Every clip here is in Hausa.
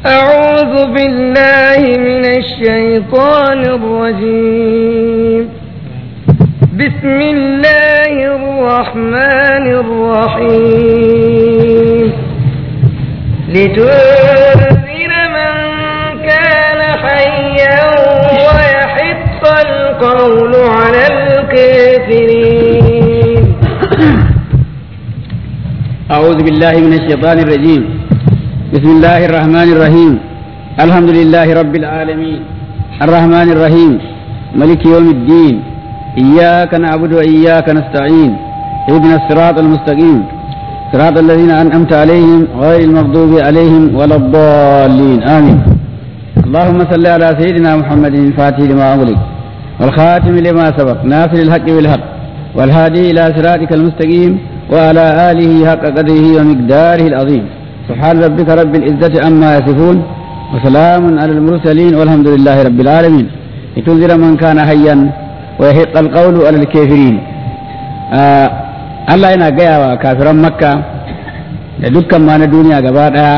أعوذ بالله من الشيطان الرجيم بسم الله الرحمن الرحيم لتنذر من كان حيا ويحق القول على الكافرين أعوذ بالله من الشيطان الرجيم بسم الله الرحمن الرحيم الحمد لله رب العالمين الرحمن الرحيم ملك يوم الدين إياك نعبد وإياك نستعين اهدنا الصراط المستقيم صراط الذين أنعمت عليهم غير المغضوب عليهم ولا الضالين آمين اللهم صل على سيدنا محمد الفاتح لما أغلق والخاتم لما سبق ناصر الحق بالحق والهادي إلى صراطك المستقيم وعلى آله حق قدره ومقداره العظيم سبحان ربك رب العزة عما يصفون وسلام على المرسلين والحمد لله رب العالمين لتنذر من كان حيا ويحق القول على الكافرين آه Allah yana gaya wa kafiran makka da dukkan ma na duniya gaba ɗaya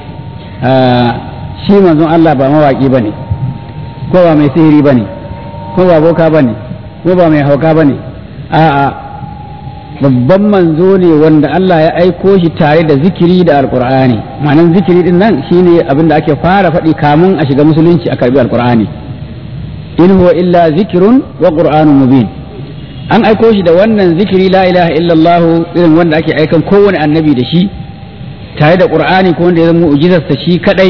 shi manzon Allah ba mawaƙi ba ne ko ba mai sihiri ba ne ko ba boka ba ne ko ba mai hauka ba ne a'a babban manzo ne wanda Allah ya aiko shi tare da zikiri da alkur'ani ma'anan zikiri din nan shine abin da ake fara faɗi kamun a shiga musulunci a karbi alkur'ani in huwa illa zikirun wa qur'anun mubin an aiko shi da wannan zikiri la ilaha illallah irin wanda ake aikan kowane annabi da shi tare da qur'ani ko wanda ya zama mu'jizarsa shi kadai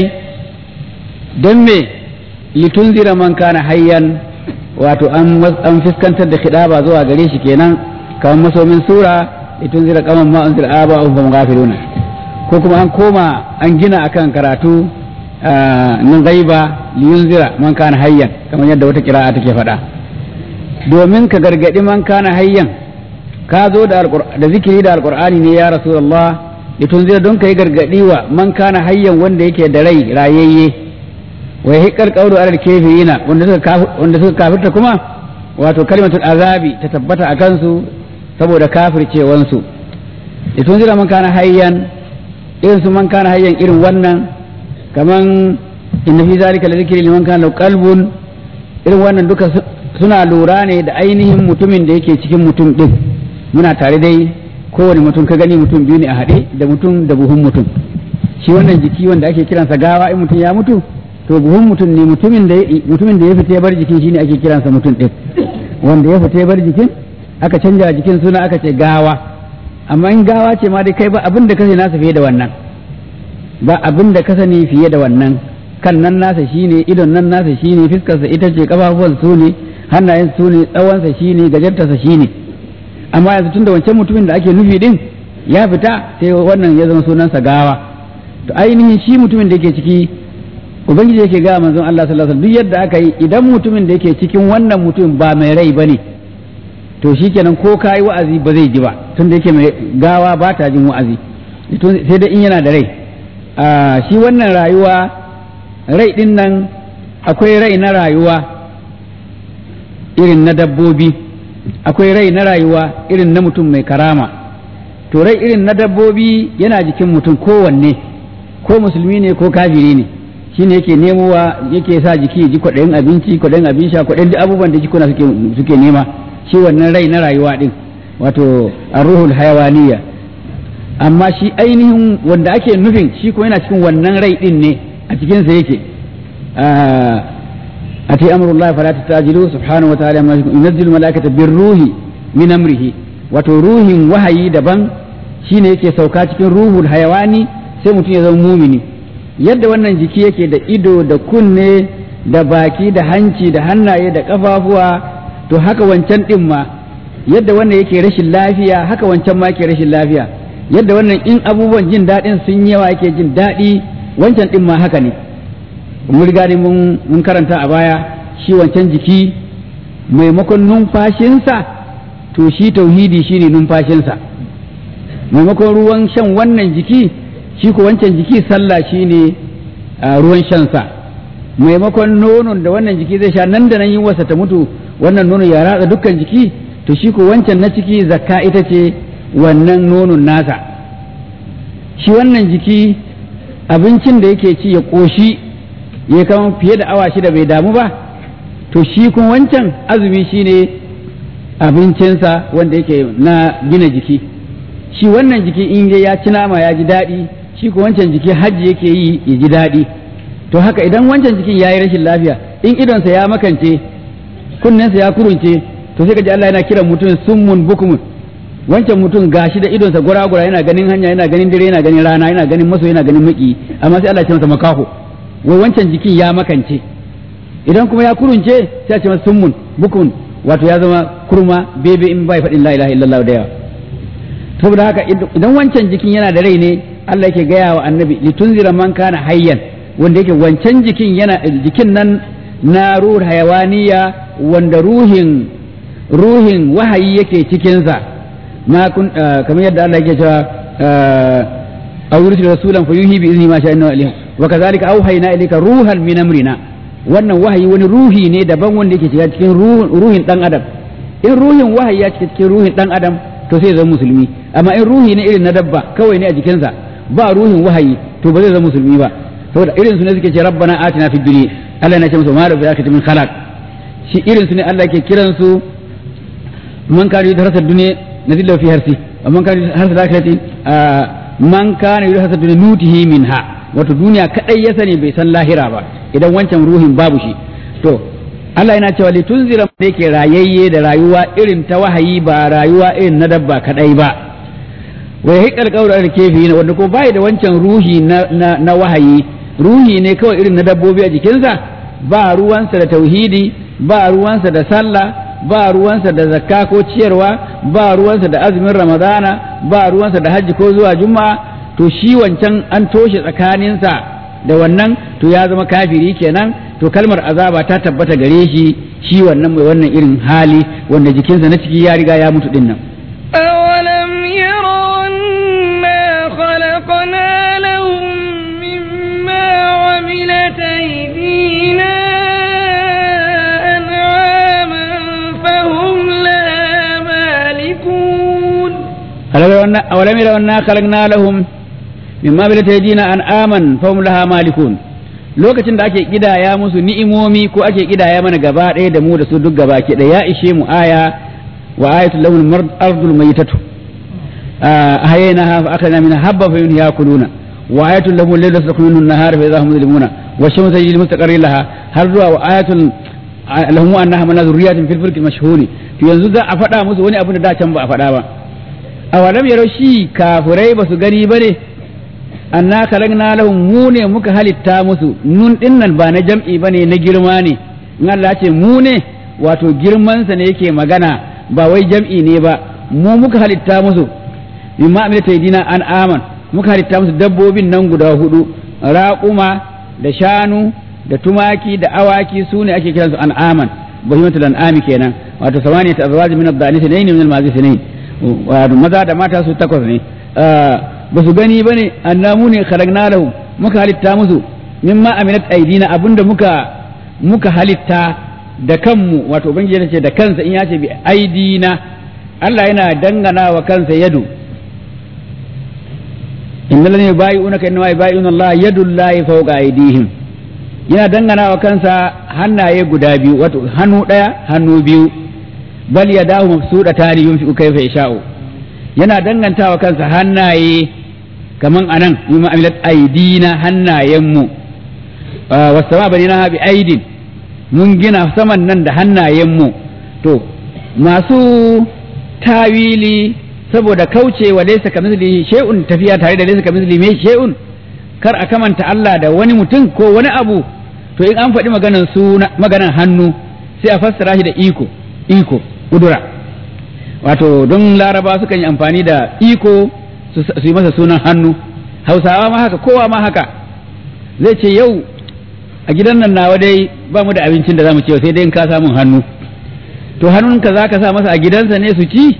don me litunzira man kana hayyan wato an an fuskantar da khidaba zuwa gare shi kenan kamar masomin sura itun zira kaman ma unzira aba hum hum ghafiluna ko kuma an koma an gina akan karatu nan gaiba liyunzira man kana hayyan kamar yadda wata kira'a take faɗa domin ka gargadi man kana hayyan ka zo da da zikiri da alqur'ani ne ya rasulullah litunzira don kai gargadi wa man kana hayyan wanda yake da rai rayayye wa yahiqqal qawlu alal kafirina wanda suka wanda suka kafirta kuma wato kalimatul azabi ta tabbata a kansu saboda kafircewansu itun zira man kana hayyan irin su man kana hayyan irin wannan kaman inna fi zalika lazikri liman kana qalbun irin wannan duka suna lura ne da ainihin mutumin da yake cikin mutum din muna tare dai kowane mutum ka gani mutum biyu ne a haɗe da mutum da buhun mutum shi wannan jiki wanda ake kiransa gawa in mutum ya mutu to buhun mutum ne mutumin da mutumin da ya fita ya bar jikin shine ake kiransa mutum din wanda ya fita ya bar jikin aka canja jikin suna aka ce gawa amma in gawa ce ma dai kai ba abin da ka sani nasa fiye da wannan ba abin da ka sani fiye da wannan kan nan nasa shine idon nan nasa shine fiskarsa ita ce kafafuwan su ne hannayen su ne tsawonsa shine gajartarsa shine amma yanzu tunda wancan mutumin da ake nufi din ya fita sai wannan ya zama sunansa gawa to ainihin shi mutumin da yake ciki ubangiji yake ga manzon Allah sallallahu alaihi wasallam duk yadda aka yi idan mutumin da yake cikin wannan mutum ba mai rai bane to shikenan ko kai wa'azi ba zai ji ba tunda yake mai gawa ba ta jin wa'azi sai dai in yana da rai shi wannan rayuwa rai din nan akwai rai na rayuwa irin na dabbobi akwai rai na rayuwa irin na mutum mai karama to rai irin na dabbobi yana jikin mutum kowanne ko musulmi ne ko kafiri ne shine yake nemowa yake sa jiki ya ji kwaɗayin abinci kwaɗayin abin sha kwaɗayin duk abubuwan da jikuna suke suke nema shi wannan rai na rayuwa din wato arruhul hayawaniya amma shi ainihin wanda ake nufin shi kuma yana cikin wannan rai din ne a cikin sa yake ati amrullahi fala tatajilu subhanahu wa ta'ala yunzilu malaikata birruhi min amrihi wato ruhin wahayi daban shine yake sauka cikin ruhul hayawani sai mutum ya zama mumini yadda wannan jiki yake da ido da kunne da baki da hanci da hannaye da kafafuwa to haka wancan din ma yadda wannan yake rashin lafiya haka wancan ma yake rashin lafiya yadda wannan in abubuwan jin daɗin sun yawa yake jin daɗi wancan din ma haka ne mun riga ne mun karanta a baya shi wancan jiki maimakon numfashinsa to shi tauhidi shine numfashinsa maimakon ruwan shan wannan jiki shi ko wancan jiki sallah shine ruwan shansa maimakon nonon da wannan jiki zai sha nan da nan yin wasa ta mutu wannan nono ya ratsa dukkan jiki to shi ko wancan na ciki zakka ita ce wannan nonon nasa shi wannan jiki abincin da yake ci ya ƙoshi ya kama fiye da awa shida bai damu ba to shi kuma wancan azumi shine abincinsa wanda yake na gina jiki shi wannan jiki in ya ci nama ya ji daɗi shi kuma wancan jiki hajji yake yi ya ji daɗi to haka idan wancan jikin ya yi rashin lafiya in idonsa ya makance kunnensa ya kurunce to sai ka ji Allah yana kiran mutum summun bukumun wancan mutum gashi da idonsa gura-gura yana ganin hanya yana ganin dare yana ganin rana yana ganin maso yana ganin maki amma sai Allah ya ce masa makaho wai wancan jikin ya makance idan kuma ya kurunce sai a ce masa summun bukumun wato ya zama kurma bebe in bai faɗin la ilaha illallah da yawa saboda haka idan wancan jikin yana da rai ne Allah yake gaya wa annabi litunzira man kana hayyan wanda yake wancan jikin yana jikin nan na ruhul hayawaniya wanda ruhin ruhin wahayi yake cikinsa ma kun kamar yadda Allah yake cewa aw yursil rasulan fa yuhi bi izni ma sha inna ilayhi wa kadhalika awhayna ilayka ruhan min amrina wannan wahayi wani ruhi ne daban wanda yake shiga cikin ruhin dan adam in ruhin wahayi ya cika cikin ruhin dan adam to sai zama musulmi amma in ruhi ne irin na dabba kawai ne a jikinsa ba ruhin wahayi to ba zai zama musulmi ba saboda irin su ne suke ce rabbana atina fid dunya Allah na ce musu ma rabbi akati min khalaq shi irin su ne Allah ke kiran su man kana yuridu harsa dunya nazilla fi harsi wa man kana yuridu harsa akhirati man kana yuridu harsa dunya nutihi minha wato duniya kadai ya sani bai san lahira ba idan wancan ruhin babu shi to Allah yana cewa li tunzira da yake rayayye da rayuwa irin ta wahayi ba rayuwa irin na dabba kadai ba wa yahiqal qawlu al kefi wanda ko bai da wancan ruhi na, na, na wahayi ruhi ne kawai irin na dabbobi a jikinsa ba ruwansa da tauhidi ba ruwansa da sallah ba ruwansa da zakka ko ciyarwa ba ruwansa da azumin ramadana ba ruwansa da hajji ko zuwa juma'a to shi wancan an toshe tsakaninsa da wannan to ya zama kafiri kenan to kalmar azaba ta tabbata gare shi shi wannan mai wannan irin hali wanda jikinsa na ciki ya riga ya mutu dinnan أولم يروا أنا خلقنا لهم مما عملت أيدينا أنعاما فهم لها مالكون أولم يروا أنا خلقنا لهم مما عملت أيدينا أنعاما فهم لها مالكون lokacin da ake kidaya musu ni'imomi ko ake kidaya mana gaba ɗaya da mu da su duk gaba ke da ya ishe mu aya wa ayatul lahul ardul maytatu ahaynaha fa akhadna minha habba fa yunha yakuluna wa ayatul lahum layla taskunun an-nahar fa idha hum mudlimuna wa shamsu tajri mustaqarrin laha har zuwa wa ayatul lahum annaha mana zurriyatin fil fulki mashhuri to yanzu za a faɗa musu wani abu da da can ba a faɗa ba awalam yaro shi kafurai ba su gani bane anna kalagna lahum mu ne muka halitta musu nun dinnan ba na jam'i bane na girma ne in Allah ce mu ne wato girmansa ne yake magana ba wai jam'i ne ba mu muka halitta musu mimma amilata yadina an aman muka halitta musu dabbobin nan guda hudu raƙuma da shanu da tumaki da awaki su ne ake kiransu an aman bahimatul an'ami kenan wato samaniyat azwaj min ad-dani sinayn min al-mazi sinayn wato maza da mata su takwas ne ba su gani bane annamu ne khalaqna lahum muka halitta musu mimma amilat aidina abinda muka muka halitta da kanmu wato ubangiji ya ce da kansa in ya ce bi aidina Allah yana dangana wa kansa yadu innal ladina yubayyi'unaka innama yubayyi'una Allah yadullahi fawqa aydihim yana dangana wa kansa hannaye guda biyu wato hannu daya hannu biyu bal yadahu mabsudatani yunfiqu kayfa yasha'u yana danganta wa kansa hannaye kaman anan yuma amilat aidina hannayenmu wasama banina bi aidin mun gina saman nan da hannayenmu to masu tawili saboda kaucewa laysa kamithlihi shay'un tafiya tare da laysa kamithlihi me shay'un kar a kamanta Allah da wani mutum ko wani abu to in an faɗi maganan suna maganan hannu sai a fassara shi da iko iko kudura wato don laraba sukan yi amfani da iko su yi masa sunan hannu hausawa ma haka kowa ma haka zai ce yau a gidan nan nawa dai ba mu da abincin da za mu ce sai dai in ka samun hannu to hannunka za ka sa masa a gidansa ne su ci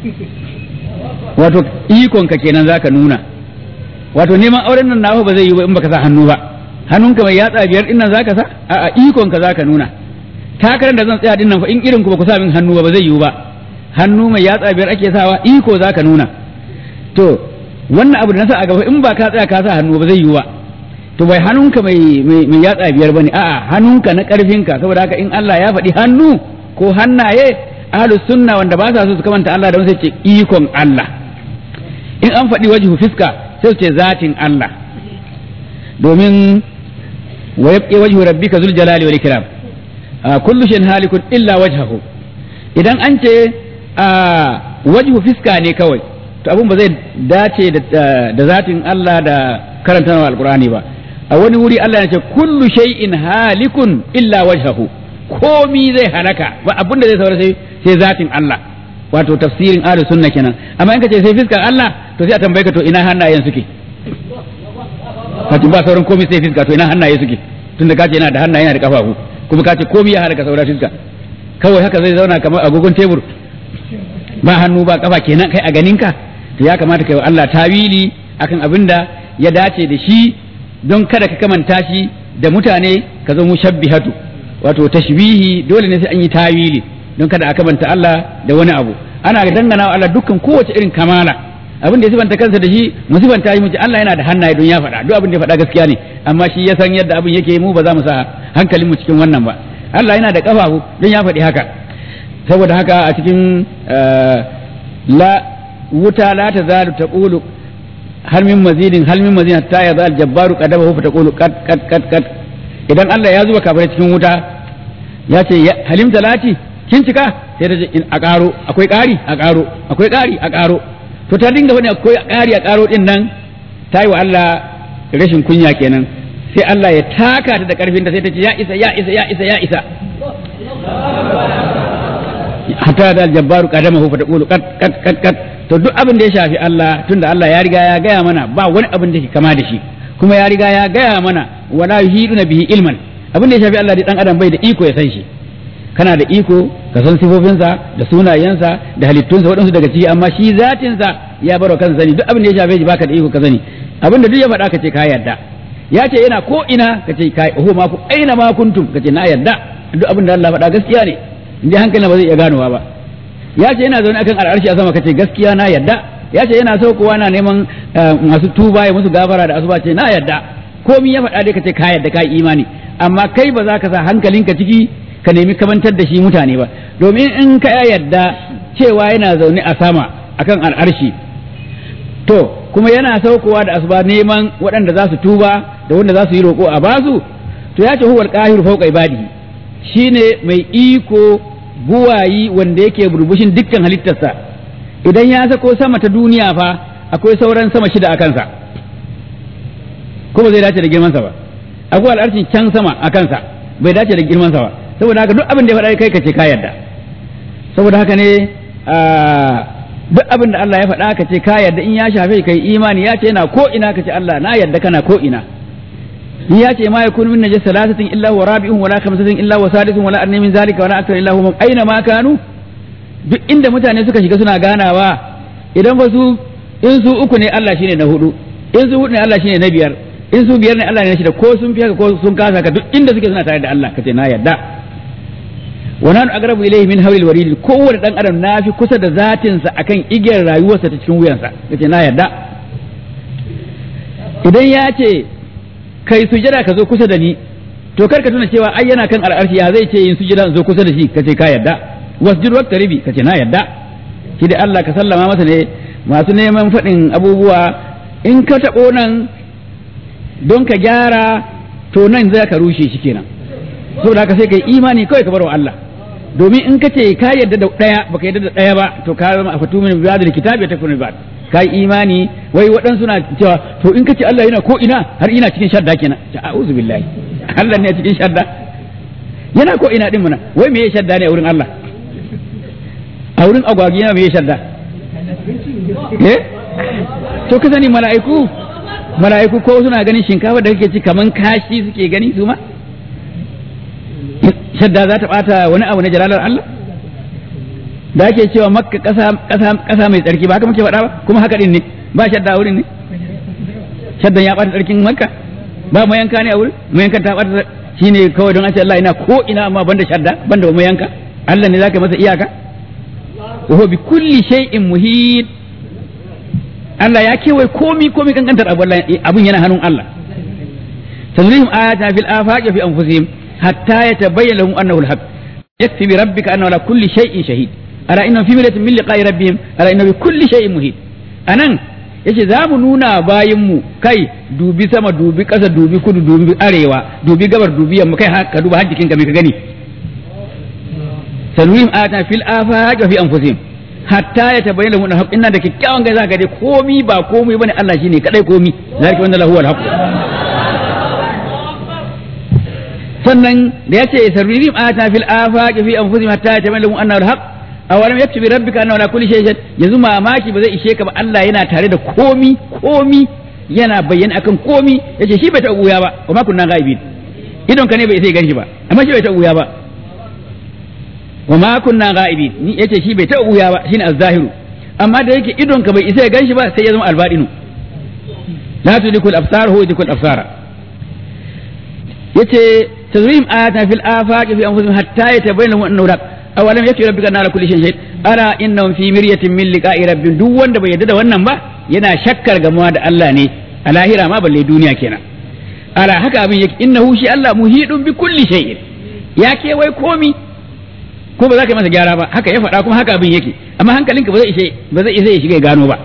wato ikonka kenan za ka nuna wato neman auren nan nawa ba zai yi ba in baka sa hannu ba hannunka mai yatsa biyar din nan za ka sa a ikonka za ka nuna takarar da zan tsaya din nan fa in irin ku ba ku sa min hannu ba ba zai yiwu ba hannu mai yatsa biyar ake sawa iko za ka nuna to wannan abu da na sa a gaba in ba ka tsaya ka sa hannu ba zai yiwu ba to bai hannunka mai mai yatsa biyar bane a'a hannunka na karfinka saboda haka in Allah ya faɗi hannu ko hannaye ahlus sunna wanda ba sa so su kamanta Allah da wani sai ce ikon Allah in an faɗi wajhu fiska sai su ce zatin Allah domin wa yabqi wajhu rabbika zul jalali wal ikram kullu shay'in halikun illa wajhahu idan an ce wajhu fiska ne kawai to abun ba zai dace da zatin Allah da karanta alqur'ani ba a wani wuri Allah ya ce kullu shay'in halikun illa wajhahu komi zai halaka ba abin da zai saura sai sai zatin Allah wato tafsirin ahlus sunna kenan amma in ka ce sai fiskar Allah to sai a tambaye ka to ina hannayen suke kace ba sauran komi sai fiska to ina hannaye suke tunda ka ce yana da hannaye yana da kafafu kuma ka ce komi ya halaka saura fiska kawai haka zai zauna kamar agogon tebur ba hannu ba kafa kenan kai a ganinka to ya kamata kai wa Allah tawili akan abin da ya dace da shi don kada ka kamanta shi da mutane ka zo mushabbihatu wato tashbihi dole ne sai an yi tawili don kada a kamanta Allah da wani abu ana dangana wa Allah dukkan kowace irin kamala abin da ya sifanta kansa da shi mu sifanta shi mu ce Allah yana da hannaye don ya faɗa duk abin da ya faɗa gaskiya ne amma shi ya san yadda abin yake mu ba za mu sa hankalin mu cikin wannan ba Allah yana da kafafu don ya faɗi haka saboda haka a cikin la wuta la ta zalu taqulu hal min mazidin hal min mazidin hatta ya zal jabbaru qadabahu fa taqulu qad qad qad qad idan Allah ya zuba kafirai cikin wuta ya ce halim talati kin cika sai ta ce in a karo akwai ƙari a karo akwai ƙari a karo to ta dinga wani akwai ƙari a karo din nan ta yi wa Allah rashin kunya kenan sai Allah ya taka ta da karfin ta sai ta ce ya isa ya isa ya isa ya isa hatta da aljabbaru qadamahu fa taqulu qad qad qad qad to duk abin da ya shafi Allah tunda Allah ya riga ya gaya mana ba wani abin da ke kama da shi kuma ya riga ya gaya mana wala yuhiduna bihi ilman abin da ya shafi Allah da dan adam bai da iko ya san shi kana da iko ka san sifofinsa da sunayensa da halittunsa waɗansu daga ciki amma shi zatinsa ya baro kan sani duk abin da ya shafe shi baka da iko ka sani abin da duk ya faɗa ka ce ka yarda ya ce yana ko ina ka ce ka ho ma ku aina ma kuntum ka ce na yarda duk abin da Allah faɗa gaskiya ne in hankali ba zai iya ganowa ba ya ce yana zaune akan al'arshi a sama ka ce gaskiya na yarda ya ce yana saukowa na neman masu tuba ya musu gafara da asuba ce na yarda komi ya faɗa dai ka ce ka yarda ka yi imani amma kai ba za ka sa hankalinka ciki ka nemi kamantar da shi mutane ba domin in ka yarda cewa yana zaune a sama akan al'arshi to kuma yana saukowa da asuba neman waɗanda za su tuba da wanda za su yi roƙo a basu to ya ce huwal qahiru fawqa ibadihi shine mai iko buwayi wanda yake burbushin dukkan halittarsa idan ya sako sama ta duniya fa akwai sauran sama shida a kansa kuma zai dace da girmansa ba akwai al'arshin can sama a kansa bai dace da girmansa ba saboda haka duk abin da ya faɗa kai ka ce ka yarda saboda haka ne duk abin da Allah ya faɗa ka ce ka yarda in ya shafe kai imani ya ce yana ko ina ka ce Allah na yarda kana ko ina in ya ce ma yakunu min najis salasatin illa wa rabi'un wala khamsatin illa wa sadisun wala adna min zalika wala akthar illa hum aina ma kanu duk inda mutane suka shiga suna ganawa idan ba su in su uku ne Allah shine na hudu in su hudu ne Allah shine na biyar in su biyar ne Allah ne na shida ko sun fi haka ko sun kasa ka duk inda suke suna tare da Allah kace na yarda wa nanu aqrabu ilayhi min hawlil warid kowanne dan adam na fi kusa da zatin sa akan igiyar rayuwarsa ta cikin wuyansa kace na yarda idan ya ce kai sujada ka zo kusa da ni to kar ka tuna cewa ai yana kan al'arshi ya zai ce yin sujada in zo kusa da shi kace ka yarda wasjud waqtaribi kace na yarda shi da Allah ka sallama masa ne masu neman faɗin abubuwa in ka taɓo nan don ka gyara to nan za ka rushe shi kenan saboda haka sai ka yi imani kawai ka bar wa Allah domin in ka ce ka yarda da ɗaya baka yarda da ɗaya ba to ka zama a fatu min ba'd kitabi ta kun ba'd ka yi imani wai waɗansu na cewa to in ka ce Allah yana ko ina har ina cikin shadda kenan ta a'udhu billahi Allah ne a cikin shadda yana ko ina din muna wai me ya shadda ne a wurin Allah a wurin agwagi yana me ya shadda eh to ka sani mala'iku mala'iku ko suna ganin shinkafa da kake ci kaman kashi suke gani su ma shadda za ta bata wani abu na jalalar Allah da ake cewa makka kasa kasa kasa mai tsarki ba haka muke faɗa ba kuma haka din ne ba shadda a wurin ne shaddan ya bata tsarkin makka ba mayanka ne a wurin mayankan ta bata shine kawai don an ce Allah ina ko ina amma banda shadda banda mayanka Allah ne zaka masa iyaka wa huwa bi kulli shay'in muhit Allah ya kewaye komi komi kankantar abu abun yana hannun Allah sanurihim ayatina fil afaqi fi anfusihim hatta yatabayyana lahum annahu al-haq yakfi bi rabbika annahu ala kulli shay'in shahid ala innahum fi miratin min liqa'i rabbihim ala innahu bi kulli shay'in muhit anan yace za mu nuna bayin mu kai dubi sama dubi ƙasa dubi kudu dubi arewa dubi gabar dubi yamma kai ka duba har jikinka me ka gani sanurihim ayatina fil afaqi fi anfusihim hatta ya tabayyana lahum al-haq inna da kikkiawan ga zaka dai komi ba komi bane Allah shine kadai komi zalika wanda lahu al-haq sannan da yace sarrihim ata fil afaqi fi anfusihim hatta yatabayyana lahum annahu al-haq awalam yaktubi rabbika annahu ala kulli shay'in yanzu mamaki ba zai ishe ka ba Allah yana tare da komi komi yana bayyana akan komi yace shi bai ta uya ba wa ma kunna ghaibin idon ka ne bai sai ganshi ba amma shi bai ta uya ba wa ma kunna ghaibin ni yace shi bai ta uya ba shine az-zahiru amma da yake idon ka bai isa ya ganshi ba sai ya zama albadinu la tudikul absar huwa yudikul absara yace tazrim ayatan fil afaqi fi anfusihim hatta yatabayyana lahum annahu haq awalam yakfi rabbika anna ala kulli shay'in shahid ala innahum fi miryatin min liqa'i rabbihim duk wanda bai yarda da wannan ba yana shakkar gamuwa da Allah ne a lahira ma balle duniya kenan ala haka abin yake innahu shi Allah muhidun bi kulli shay'in ya wai komi ko ba za ka yi masa gyara ba haka ya faɗa kuma haka abin yake amma hankalinka ba zai ishe ba zai isa ya shiga ya gano ba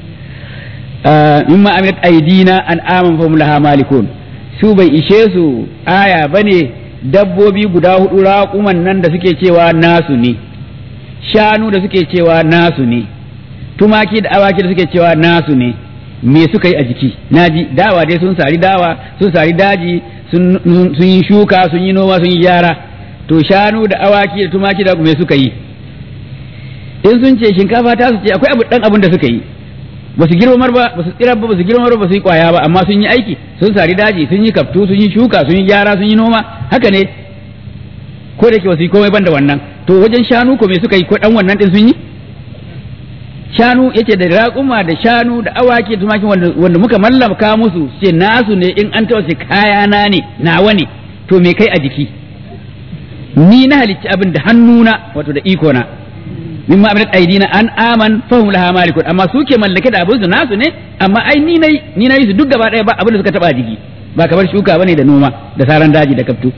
mimma amilat aidina an aman fa laha malikun su bai ishe su aya bane dabbobi guda hudu raƙuman nan da suke cewa nasu ne shanu da suke cewa nasu ne tumaki da awaki da suke cewa nasu ne me suka yi a jiki naji dawa dai sun sari dawa sun sari daji sun yi shuka sun yi noma sun yi gyara to shanu da awaki da tumaki da me suka yi in sun ce shinkafa ta su ce akwai abu dan abin da suka yi ba su girmamar ba ba su tsira ba ba su girmamar ba su yi kwaya ba amma sun yi aiki sun sari daji sun yi kaftu sun yi shuka sun yi gyara sun yi noma haka ne ko da ke ba su yi komai ban da wannan to wajen shanu ko me suka yi ko dan wannan din sun yi shanu yace da raƙuma da shanu da awaki da tumaki wanda, wanda muka mallaka musu ce nasu ne in an tawace kaya na ne nawa ne to me kai a jiki ni na halicci abin da hannuna wato da iko na mimma abinat aidina an aman fahum laha malikun amma su ke mallake da abin su nasu ne amma ai ni nayi ni nayi su duk gaba daya ba abin da suka taba jiki ba kamar shuka bane da noma da saran daji da kaftu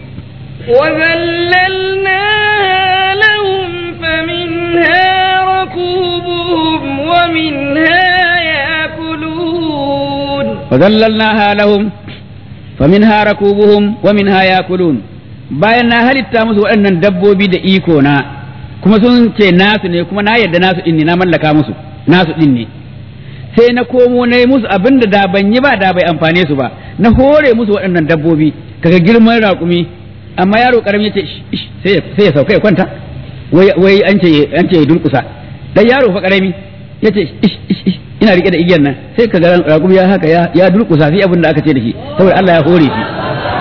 وذللناها لهم فمنها ركوبهم ومنها يأكلون وذللناها لهم فمنها ركوبهم ومنها ياكلون bayan na halitta musu waɗannan dabbobi da iko na kuma sun ce nasu ne kuma na yarda nasu ɗin ne na mallaka musu nasu ɗin ne sai na komo na yi musu abin da da ban yi ba da bai amfane su ba na hore musu waɗannan dabbobi kaga girman raƙumi amma yaro ƙarami ya ce sai ya sauka ya kwanta wai an ce an ce ya durƙusa dan yaro fa ƙarami ya ce ina rike da igiyar nan sai kaga raƙumi ya haka ya durƙusa sai abin da aka ce da shi saboda Allah ya hore shi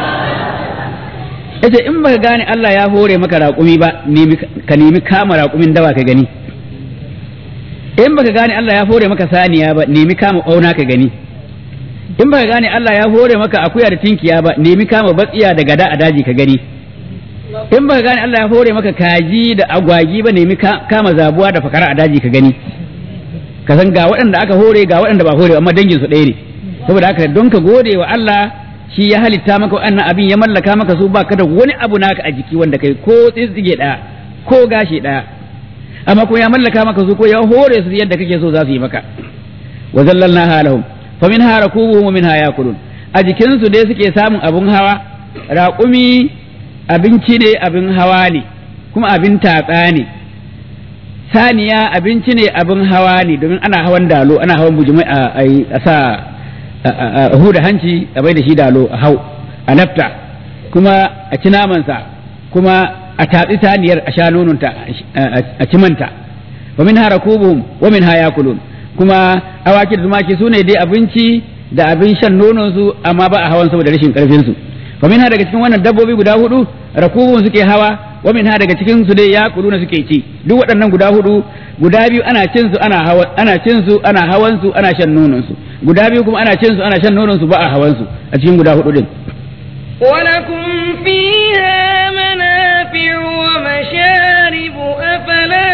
yace in baka gane Allah ya hore maka raƙumi ba ka nemi kama raƙumin dawa ka gani in baka gane Allah ya hore maka saniya ba nemi kama ɓauna ka gani in baka gane Allah ya hore maka akuya da tinkiya ba nemi kama batsiya da gada a daji ka gani in baka gane Allah ya hore maka kaji da agwagi ba nemi kama zabuwa da fakara a daji ka gani ka san ga waɗanda aka hore ga waɗanda ba hore amma dangin su ɗaya ne saboda haka don ka gode wa Allah shi ya halitta maka wannan abin ya mallaka maka su ba ka da wani abu naka a jiki wanda kai ko tsitsige ɗaya ko gashi ɗaya amma ko ya mallaka maka su ko ya hore su yadda kake so za su yi maka wa zallalna halahum fa min ha rakubuhum wa min ha yakulun a jikin su dai suke samun abun hawa raƙumi abinci ne abin hawa ne kuma abin tatsa ne saniya abinci ne abin hawa ne domin ana hawan dalo ana hawan bujumai a sa a huda hanci a bai da shi dalo a hau a lafta kuma a ci namansa kuma a tatsi taniyar a sha nononta a ci manta wa min harakubuhum wa min hayakulun kuma awaki da tumaki su ne dai abinci da abin shan nonon su amma ba a hawan saboda rashin karfin su wa min daga cikin wannan dabbobi guda hudu rakubun suke hawa wa min daga cikin su dai yakuluna suke ci duk waɗannan guda hudu guda biyu ana cin su ana hawan ana cin su ana hawan su ana shan nonon su guda biyu kuma ana cin su ana shan nonon su ba a hawan su a cikin guda hudu din ولكم فيها منافع ومشارب أفلا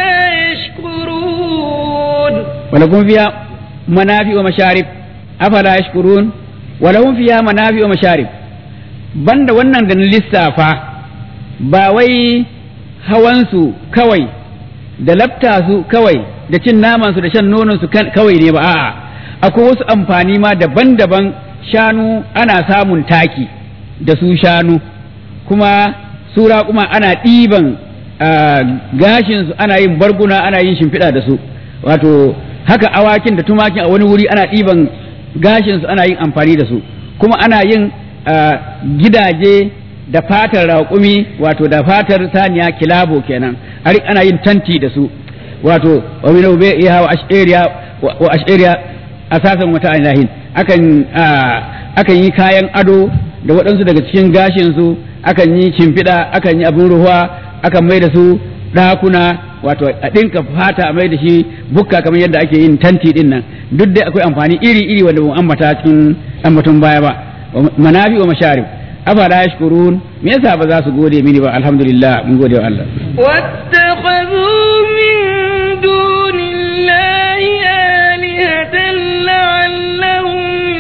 يشكرون ولكم فيها منافع ومشارب أفلا يشكرون ولهم فيها منافع ومشارب banda wannan da na lissafa ba wai hawansu kawai da lafta su kawai da cin namansu da shan nononsu kawai ne ba a'a akwai wasu amfani ma daban-daban shanu ana samun taki da su shanu kuma sura kuma ana ɗiban gashinsu ana yin barguna ana yin shimfiɗa da su wato haka awakin da tumakin a wani wuri ana ɗiban gashinsu ana yin amfani da su kuma ana yin gidaje da fatar raƙumi wato da fatar saniya kilabo kenan ana yin tanti da su wato wa min ubayha wa ash'ariya wa ash'ariya asasan wata ilahin akan akan yi kayan ado da waɗansu daga cikin gashin su akan yi shimfiɗa akan yi abin ruwa akan mai da su ɗakuna wato a ɗinka fata a mai da shi bukka kamar yadda ake yin tanti ɗin nan duk dai akwai amfani iri iri wanda mu ambata cikin ambaton baya ba manafi wa masharib afala yashkurun me yasa ba za su gode mini ba alhamdulillah mun gode wa Allah واتخذوا من دون الله آلهة لعلهم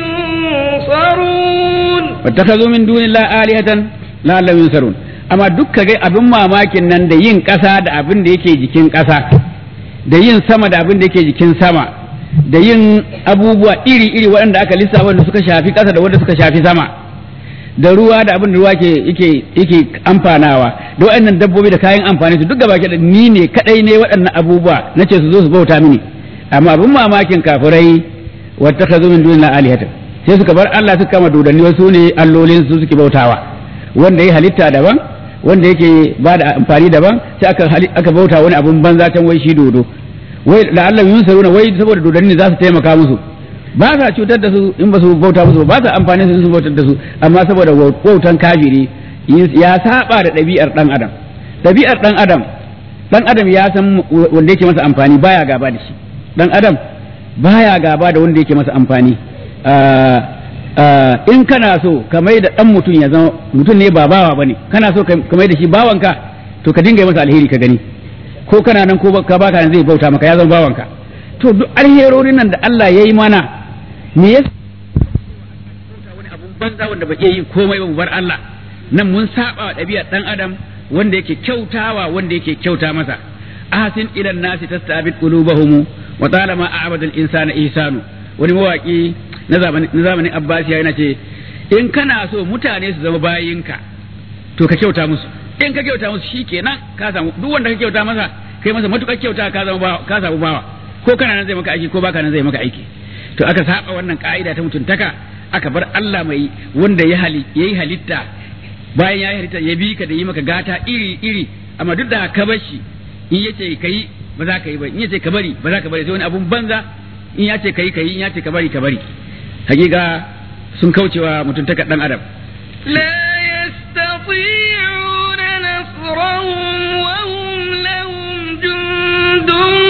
ينصرون wattakazu min dunillahi alihatan la'allahum yunsarun amma dukka ga abin mamakin nan da yin ƙasa da abin da yake jikin ƙasa da yin sama da abin da yake jikin sama da yin abubuwa iri-iri waɗanda aka lissafa wanda suka shafi ƙasa da wanda suka shafi sama da ruwa da abin da ruwa ke yake yake amfanawa da waɗannan dabbobi da kayan amfani su duk gaba ke da ni ne kadai ne waɗannan abubuwa nace su zo su bauta mini amma abin mamakin kafirai wattakazu min dunillahi alihatan sai suka bar Allah suka kama dodanni wasu ne allolin su suke bautawa wanda ya halitta daban wanda yake ba da amfani daban sai aka aka bauta wani abun banza can wai shi dodo wai la'alla yunsaruna wai saboda dodanni za su taimaka musu ba sa cutar da su in ba su bauta musu ba sa amfani su su bautar da su amma saboda wautan kafiri ya saba da ɗabi'ar ɗan adam ɗabi'ar ɗan adam ɗan adam ya san wanda yake masa amfani baya gaba da shi ɗan adam baya gaba da wanda yake masa amfani in kana so ka mai da ɗan mutum ya zama mutum ne ba bawa bane kana so ka mai da shi bawanka to ka dinga yi masa alheri ka gani ko kana nan ko ka baka nan zai bauta maka ya zama bawanka to duk alherorin nan da Allah ya yi mana me yasa wani abun banza wanda ba iya yi komai ba mu bar Allah nan mun saba wa ɗabi'ar ɗan adam wanda yake kyautawa wanda yake kyauta masa ahsin ila nasi tastabid qulubahum wa talama a'bada al-insana ihsanu wani mawaki na zamanin na zamanin Abbasiya yana ce in kana so mutane su zama bayinka to ka kyauta musu in ka kyauta musu shikenan ka samu duk wanda ka kyauta masa kai masa matukar kyauta ka zama bawa ka samu bawa ko kana nan zai maka aiki ko baka nan zai maka aiki to aka saba wannan ka'ida ta mutuntaka aka bar Allah mai wanda ya hali yayi halitta bayan ya halitta ya bi ka da yi maka gata iri iri amma duk da ka bar shi in yace kai ba za ka yi ba in yace ka bari ba za ka bari sai wani abun banza in ya ce kai kai in ya ce ka bari ka bari hakika sun kaucewa mutuntaka dan adam لا يستطيعون نصرهم وهم لهم جند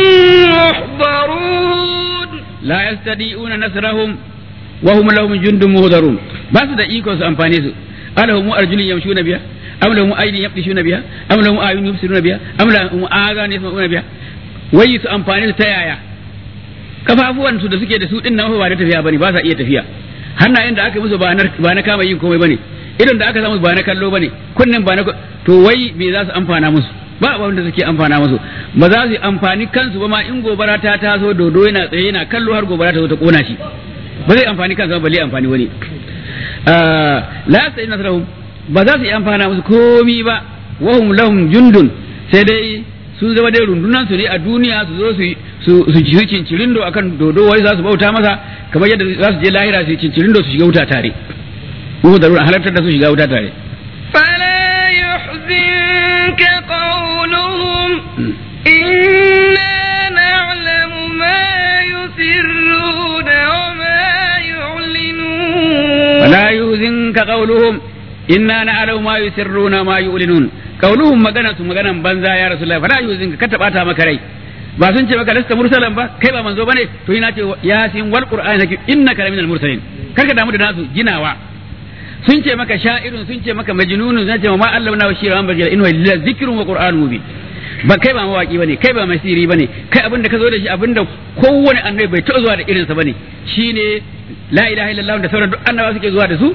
محضرون la yastadi'una nasrahum wa hum lahum jundun muhdarun ba su da iko su amfane su alahum arjulun yamshuna biha am lahum aydin yabtishuna biha am lahum ayun yubsiruna biha am lahum azan yasma'una biha wai su amfane su ta yaya kafafuwan su da suke da su din nan ba da tafiya bane ba sa iya tafiya hannayen da aka musu ba na ba na kama yin komai bane idan da aka samu ba na kallo bane kunnen ba na to wai me za su amfana musu ba abin da suke amfana musu ba za su yi amfani kansu ba ma in gobara ta taso dodo yana tsaye yana kallo har gobara ta zo ta kona shi ba zai amfani kansa ba balle amfani wani la sai nasrahum ba za su yi amfana musu komi ba wahum lahum jundun sai dai sun zama dai rundunan su ne a duniya su zo su su su ji cincirindo akan dodo wai za su bauta masa kamar yadda za su je lahira su yi cincirindo su shiga wuta tare ko da halartar da su shiga wuta tare فلا يحزنك قولهم إنا نعلم ما يسرون وما يعلنون ولا يحزنك قولهم إنا نعلم ما يسرون ما يعلنون قولهم magana su maganan banza ya rasulullahi fala yuzinka ka tabata maka rai ba sun ce maka lasta mursalan ba kai ba manzo bane to ina ce yasin wal qur'an hakim innaka laminal mursalin karka damu da nasu ginawa sun ce maka sha'irun sun ce maka majnunun sun ce ma Allah na shira an bajira inna lillahi zikrun wa qur'anun mubin ba kai ba mawaki bane kai ba masiri bane kai abinda ka zo da shi abinda kowane annabi bai taɓa zuwa da irinsa bane shine la ilaha illallah da sauran duk annabawa suke zuwa da su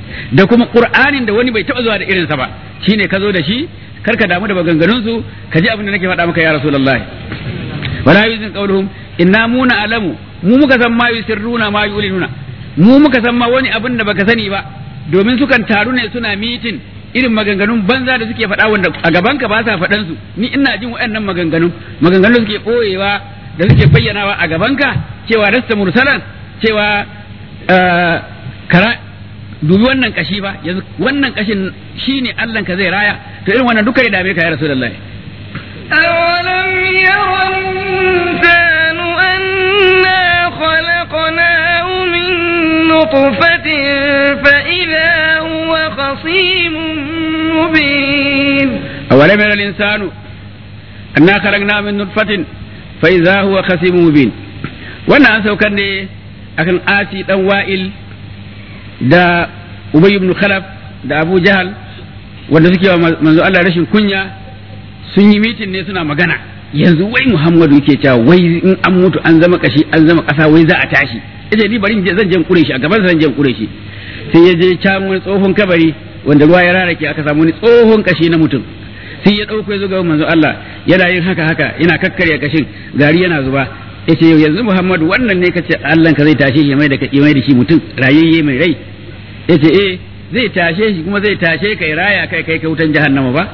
da kuma qur'anin da wani bai taba zuwa da irinsa ba shine ka zo da shi karka damu da maganganun su ka ji abin da nake faɗa maka ya rasulullahi wala yuzin qawluhum inna muna alamu mu muka san ma yusirruna ma yulinuna mu muka san ma wani abin da baka sani ba domin sukan taru ne suna mitin irin maganganun banza da suke faɗa wanda a gaban ka ba sa faɗan su ni ina jin waɗannan maganganun maganganun suke ɓoyewa da suke bayyanawa a gaban ka cewa rasta mursalan cewa kara dubi wannan kashi ba yanzu wannan kashin shine Allah ka zai raya to irin wannan duka ya dame ka ya rasulullahi أولم ير الإنسان أنا خلقناه من نطفة فإذا هو خصيم مبين أولم ير الإنسان أنا خلقنا من نطفة فإذا هو خصيم مبين wannan an saukar ne akan asi dan wa'il da ubay ibn khalaf da abu jahal wanda suke wa manzo Allah rashin kunya sun yi mitin ne suna magana yanzu wai muhammadu yake cewa wai in an mutu an zama kashi an zama kasa wai za a tashi ita ni bari zan je kure shi a gaban zan je kure shi sai ya je can wani tsohon kabari wanda ruwa ya rarake aka samu wani tsohon kashi na mutum sai ya dauko ya zo ga manzo Allah yana yin haka haka yana kakkarya kashin gari yana zuba yace yau yanzu Muhammadu wannan ne kace Allah ka zai tashe shi mai da kai mai da shi mutum rayayye mai rai yace eh zai tashe shi kuma zai tashe kai raya kai kai ka wutan jahannama ba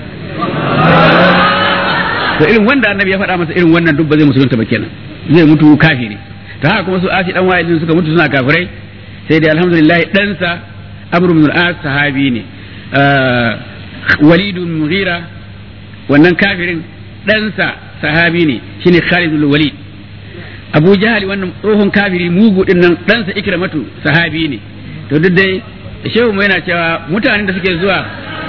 to irin wanda annabi ya faɗa masa irin wannan duk ba zai musulunta ba kenan zai mutu kafiri ta haka kuma su asi dan wa'idin suka mutu suna kafirai sai dai alhamdulillah ɗansa amr ibn al-as sahabi ne walid ibn mughira wannan kafirin ɗansa sahabi ne shine khalid ibn walid abu jahali wannan tsohon kafiri mugu din nan ɗansa ikramatu sahabi ne to duk dai shehu mai yana cewa mutanen da suke zuwa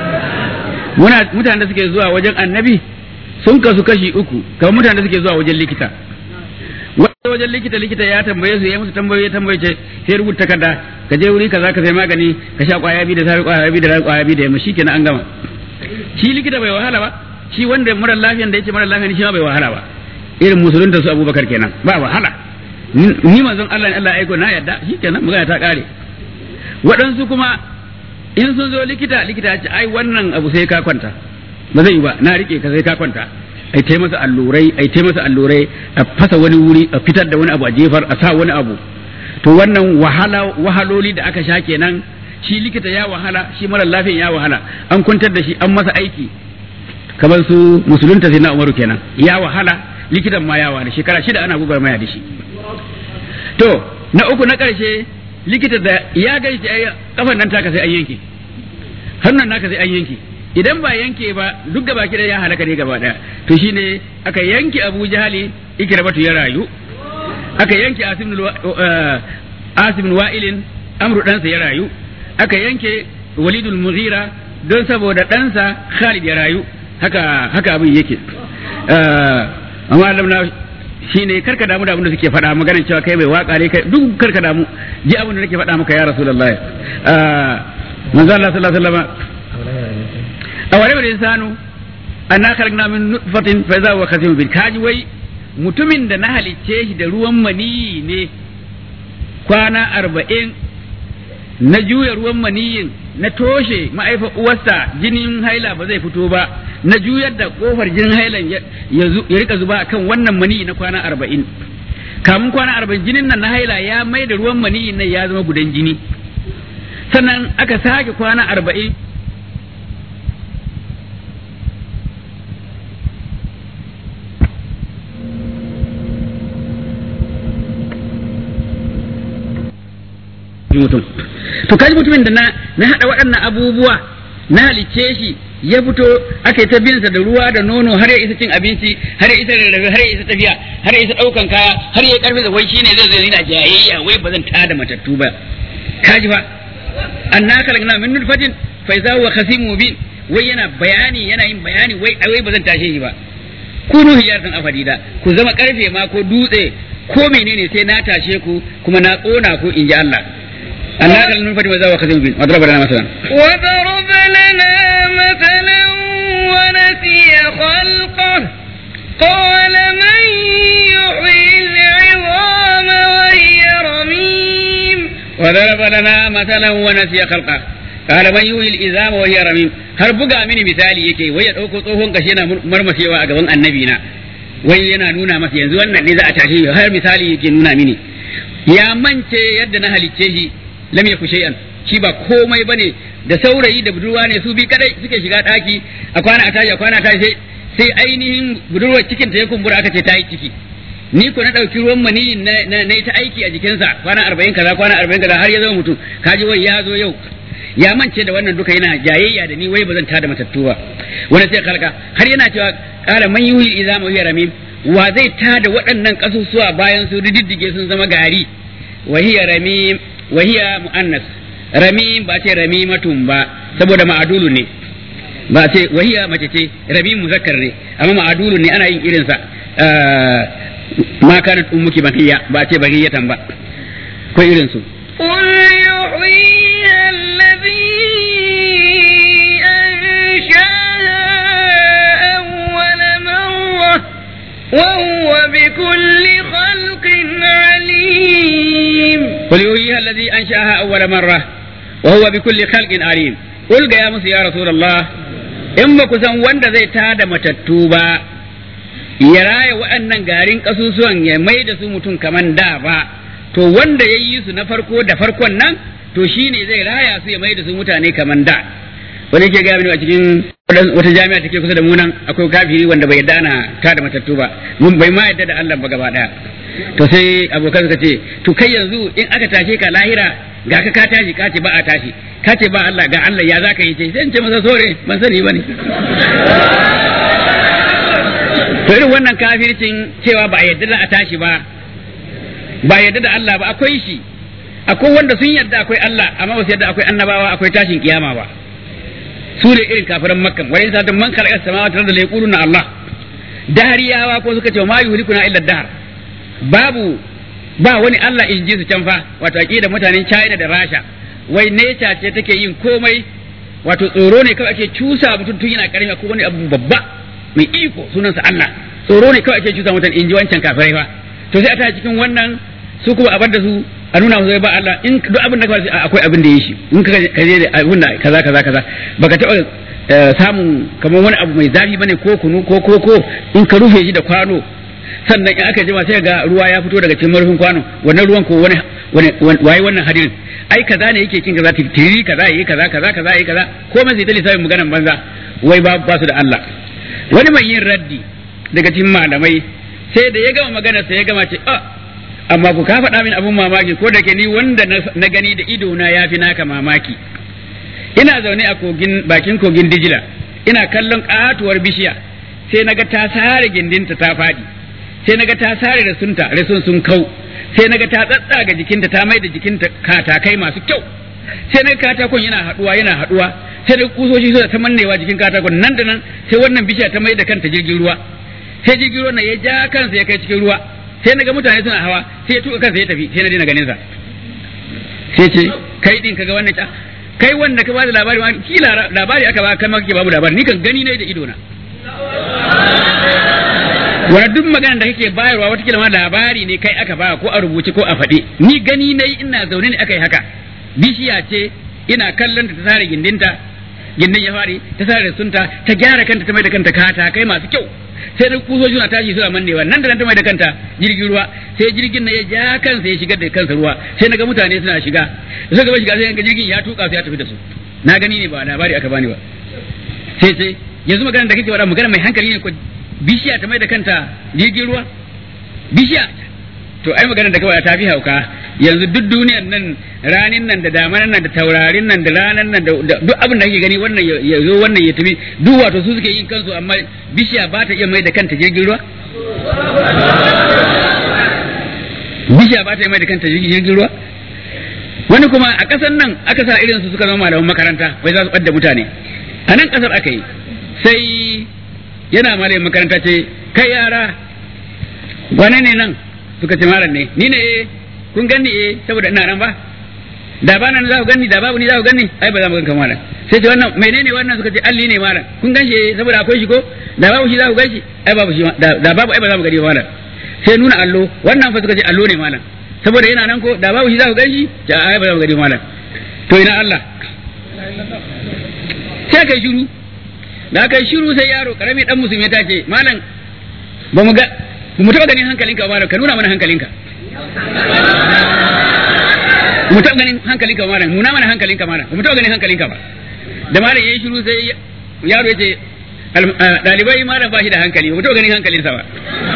mutanen da suke zuwa wajen annabi sun kasu kashi uku kamar mutanen da suke zuwa wajen likita wani wajen likita likita ya tambaye su ya musu tambaye tambaye ce sai rubuta takarda ka je wuri kaza ka sai magani ka sha kwaya biyu da safe kwaya biyu da kwaya biyu da yamma shikenan an gama shi likita bai wahala ba shi wanda mara lafiyan da yake mara lafiyan shi ma bai wahala ba irin musulunta su abubakar kenan ba wahala ni manzon Allah ne Allah ya aiko na yadda shikenan magana ta kare waɗansu kuma in sun zo likita likita ya ce ai wannan abu sai ka kwanta ba zai yi ba na rike ka sai ka kwanta ai tai masa allurai ai tai masa allurai a fasa wani wuri a fitar da wani abu a jefar a sa wani abu to wannan wahala wahaloli da aka sha kenan shi likita ya wahala shi mara lafiyan ya wahala an kwantar da shi an masa aiki kamar su musulunta sai na umaru kenan ya wahala likitan ma ya wahala shekara shida ana gugar maya da shi to na uku na ƙarshe likita da ya gani shi kafan nan taka sai an yanke hannun naka sai an yanke idan ba yanke ba duk gaba ki ya halaka ne gaba daya to shine aka yanke Abu Jahali ikramatu ya rayu aka yanke Asim Asim Wa'ilin Amru ɗansa ya rayu aka yanke Walidul Mughira don saboda ɗansa Khalid ya rayu haka haka abin yake amma Allah shine karka damu da abin da suke faɗa maganar cewa kai mai waka ne kai duk karka damu ji abin da nake faɗa maka ya rasulullahi manzo Allah sallallahu alaihi wasallam awale wal insanu anna khalaqna min nutfatin fa idha huwa khasimun bil kaji wai mutumin da na halicce shi da ruwan mani ne kwana arba'in na juya ruwan maniyin na toshe ma'aifa uwarsa jinin haila ba zai fito ba na juyar da kofar jinin hailan ya rika zuba akan wannan mani na kwana arba'in kamun kwana arba'in jinin nan na haila ya mai da ruwan mani nan ya zama gudan jini sannan aka sake kwana arba'in mutum to kaji mutumin da na na hada waɗannan abubuwa na halicce shi ya fito aka yi ta binsa da ruwa da nono har ya isa cin abinci har ya isa rarrafe har ya isa tafiya har ya isa ɗaukan kaya har ya karfi da wai shine zai zai yana jayayya wai ba zan tada matattu ba kaji fa anna kalagna min nutfatin fa iza huwa khasimun mubin wai yana bayani yana yin bayani wai wai ba zan tashe shi ba kunu hijaratan afadida ku zama karfe ma ko dutse ko menene sai na tashe ku kuma na kona ku in ji Allah أنا أكل من فتي وزاوى خزين بين وضرب لنا مثلا وضرب لنا مثلا ونسي خلقه قال من يحيي العظام وهي رميم وضرب لنا مثلا ونسي خلقه قال من يحيي العظام وهي رميم har buga mini misali yake wai ya dauko tsohon gashi yana marmasewa a gaban annabi na wai yana nuna masa yanzu wannan ne za a tashi har misali yake nuna mini ya mance yadda na halicce shi lam yaku shay'an shi ba komai bane da saurayi da budurwa ne su bi kadai suke shiga daki a kwana a tashi a kwana a tashi sai sai ainihin budurwar cikin ta ya kumbura aka ce ta yi ciki ni ko na ɗauki ruwan mani na na ta aiki a jikinsa kwana arba'in kaza kwana arba'in kaza har ya zama mutum kaji wai ya zo yau ya mance da wannan duka yana jayayya da ni wai ba zan tada matattu ba wani sai kalka har yana cewa kala man yuhi izama hiya ramim wa zai tada waɗannan kasusuwa bayan su diddige sun zama gari wa hiya ramim wa hiya muannas ramim ba ce ramimatun ba saboda ma'adulu ne ba ce wahiya mace ce ramim muzakkar ne amma ma'adulu ne ana yin irinsa ma kanat ummuki bakiya ba ce bakiyatan ba ko irin su قل يحييها الذي أنشاها أول مرة وهو بكل خلق عليم قل يحييها الذي انشاها اول مره وهو بكل خلق عليم قل يا موسى يا رسول الله in ba ku san wanda zai tada matattu ba ya raya waɗannan garin ƙasusuwan ya mai da su mutum kaman da ba to wanda ya yi su na farko da farkon nan to shi ne zai raya su ya mai da su mutane kaman da wani ke gaya mini a cikin wata jami'a take kusa da mu nan akwai kafiri wanda bai yarda ana tada matattu ba mun bai ma yarda da Allah ba gaba daya to sai abokan suka ce to kai yanzu in aka tashe ka lahira ga ka ka tashi ka ce ba a tashi ka ce ba Allah ga Allah ya zaka yi ce sai in ce masa sore ban sani bane to irin wannan kafircin cewa ba a yarda da a tashi ba ba yarda da Allah ba akwai shi akwai wanda sun yarda akwai Allah amma ba su yarda akwai annabawa akwai tashin kiyama ba su ne irin kafiran makka wani sa man khalaqa samawati wal arda yaquluna Allah dahariyawa ko suka ce ma yuhlikuna illa dahar babu ba wani Allah in ji su can fa wato aqida mutanen China da Rasha wai nature ce take yin komai wato tsoro ne kawai ake cusa mutum tun yana karami ko wani abu babba mai iko sunansa Allah tsoro ne kawai ake cusa mutum in ji wancan kafirai fa to sai a ta cikin wannan su kuma a bar da su a nuna musu ba Allah in duk abin da kawai akwai abin da ya shi in ka je da abin da kaza kaza kaza baka taɓa samun kamar wani abu mai zafi bane ko kunu ko ko ko in ka rufe shi da kwano sannan in aka jima sai ga ruwa ya fito daga cikin marufin kwano wannan ruwan ko wani waye wannan hadirin ai kaza ne yake kin kaza tiri kaza yayi kaza kaza kaza yayi kaza ko mai zai ta lissafin maganan banza wai ba ba su da Allah wani mai yin raddi daga cikin malamai sai da ya gama magana sai ya gama ce ah amma ku ka faɗa min abun mamaki ko da ke ni wanda na gani da ido na yafi naka mamaki ina zaune a kogin bakin kogin Dijila ina kallon katuwar bishiya sai naga ta sare gindinta ta faɗi sai naga ta sare rasunta rasun sun kau sai naga ta tsatsaga jikinta ta mai da jikinta katakai masu kyau sai naga katakon yana haduwa yana haduwa sai da kusoshi suna ta mannewa jikin katakon nan da nan sai wannan bishiya ta mai da kanta jirgin ruwa sai jirgin ruwa ya ja kansa ya kai cikin ruwa sai naga mutane suna hawa sai ya tuka kansa ya tafi sai na dina ganin sa sai ce kai din kaga wannan ta kai wanda ka bada labari ma kila labari aka ba kai ma kake babu labari ni kan gani ne da ido na wani duk magana da kake bayarwa wata ma labari ne kai aka ba ko a rubuce ko a faɗe ni gani na ina zaune ne aka yi haka bishiya ce ina kallon ta sare gindinta gindin ya fari ta sare sunta ta gyara kanta ta mai da kanta kata kai masu kyau sai da kusoshi suna tashi suna mannewa nan da nan ta mai da kanta jirgin ruwa sai jirgin na ya ja kansa ya shigar da kansa ruwa sai naga mutane suna shiga da suka shiga sai ga jirgin ya tuka su ya tafi da su na gani ne ba labari aka bani ba sai sai yanzu magana da kake faɗa magana mai hankali ne ko bishiya ta mai da kanta jirgin ruwa bishiya to ai magana da kawai ta fi hauka yanzu duk duniyar nan ranin nan da damanan nan da taurarin nan da ranan nan da duk abin da kake gani wannan ya zo wannan ya tafi duk wato su suke yin kansu amma bishiya ba ta iya mai da kanta jirgin ruwa bishiya ba ta iya mai da kanta jirgin ruwa wani kuma a ƙasar nan aka sa irin su suka zama malaman makaranta wai za su ɓadda mutane a nan ƙasar aka yi sai yana malamin makaranta ce kai yara wane ne nan suka ce malam ne ni ne kun ganni eh saboda ina nan ba da ba nan za ku ganni da babu ni za ku ganni ai ba za mu ganka malam sai ce wannan menene wannan suka ce alli ne malam kun gan shi saboda akwai shi ko da babu shi za ku gan shi ai babu shi da babu ai ba za mu gani ba malam sai nuna allo wannan fa suka ce allo ne malam saboda yana nan ko da babu shi za ku gani ta ai ba za ku gani malam to ina Allah sai kai shiru da kai shiru sai yaro karami dan musulmi ta ce malam ba mu ga ba mu taba ganin hankalinka ba ka nuna mana hankalinka mu taɓa ganin hankalinka malam nuna mana hankalinka malam mu taɓa ganin hankalinka ba da malam yayi shiru sai yaro ya ce ɗalibai malam ba shi da hankali ba mu taɓa ganin hankalinsa ba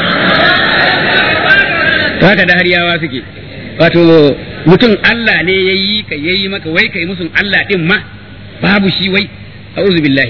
haka da hariyawa suke wato mutum Allah ne ya yi ka yayi maka wai kai musun Allah din ma babu shi wai a'udhu billahi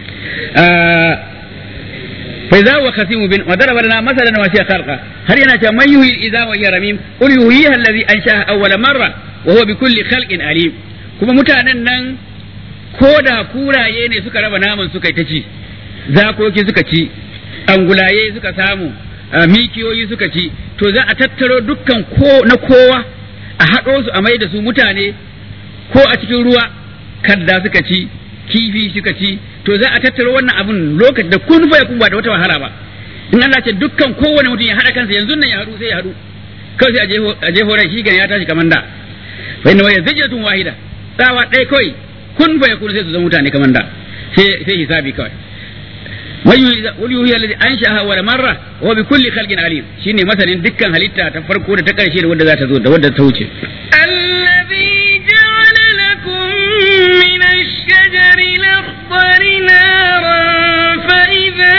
fa idza huwa khasimu bin wa daraba lana masalan wa siya khalqa har yana cewa man yuhyi idza wa hiya ramim qul yuhyiha alladhi anshaha awwala marra wa huwa bi kulli khalqin alim kuma mutanen nan ko da kuraye ne suka raba naman suka ta ci zakoki suka ci angulaye suka samu mikiyoyi suka ci to za a tattaro dukkan ko na kowa a haɗo su a mai da su mutane ko a cikin ruwa kadda suka ci kifi suka ci to za a tattaro wannan abun lokacin da kun fa kun ba da wata wahala ba in Allah ce dukkan kowane mutum ya haɗa kansa yanzu nan ya haɗu sai ya haɗu kawai sai a jefo rai shi ya tashi kamar da fa inna waya zijatun wahida tsawa ɗaya kawai kun fa yakun sai su zama mutane kamar da sai sai hisabi kawai wani yuhi alladhi anshaha wa marra wa bi kulli khalqin alim shine masanin dukkan halitta ta farko da ta karshe da wanda za ta zo da wanda ta wuce الذي جعل لكم من الشجر الأخضر نارا فإذا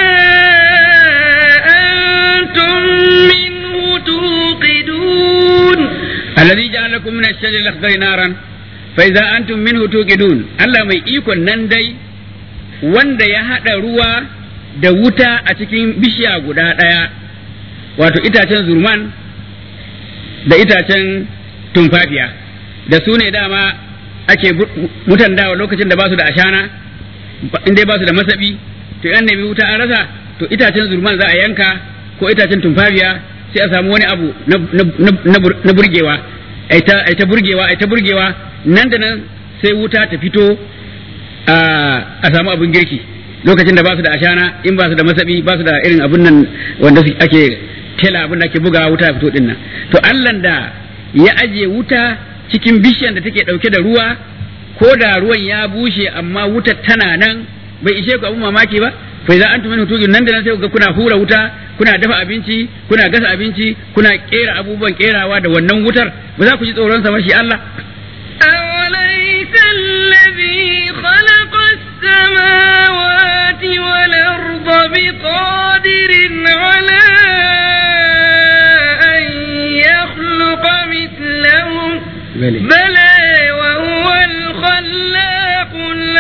أنتم منه توقدون الذي جعل لكم من الشجر الاخضر نارا فاذا انتم منه توقدون الله mai ikon nan dai wanda ya hada ruwa da wuta a cikin bishiya guda ɗaya wato itacen zurman da itacen tumfafiya da su ne dama ake mutan dawa lokacin da ba su da ashana in dai ba su da masabi to yan nemi wuta an rasa to itacen zurman za a yanka ko itacen tumfafiya sai a samu wani abu na burgewa ai ta burgewa ai ta burgewa nan da nan sai wuta ta fito a samu abin girki lokacin da ba su da ashana in ba su da masabi ba su da irin abun nan wanda ake tela abin da ake buga wuta fito din nan to Allah da ya aje wuta cikin bishiyan da take dauke da ruwa ko da ruwan ya bushe amma wutar tana nan bai ishe ku abun mamaki ba fa idan antum minhu tujun nan da nan sai ga kuna hura wuta kuna dafa abinci kuna gasa abinci kuna kera abubuwan kerawa da wannan wutar ba za ku ji tsoron sa ba shi Allah أوليس الذي خلق السماوات والأرض بقادر على أن يخلق مثلهم بلى. بلى وهو الخلاق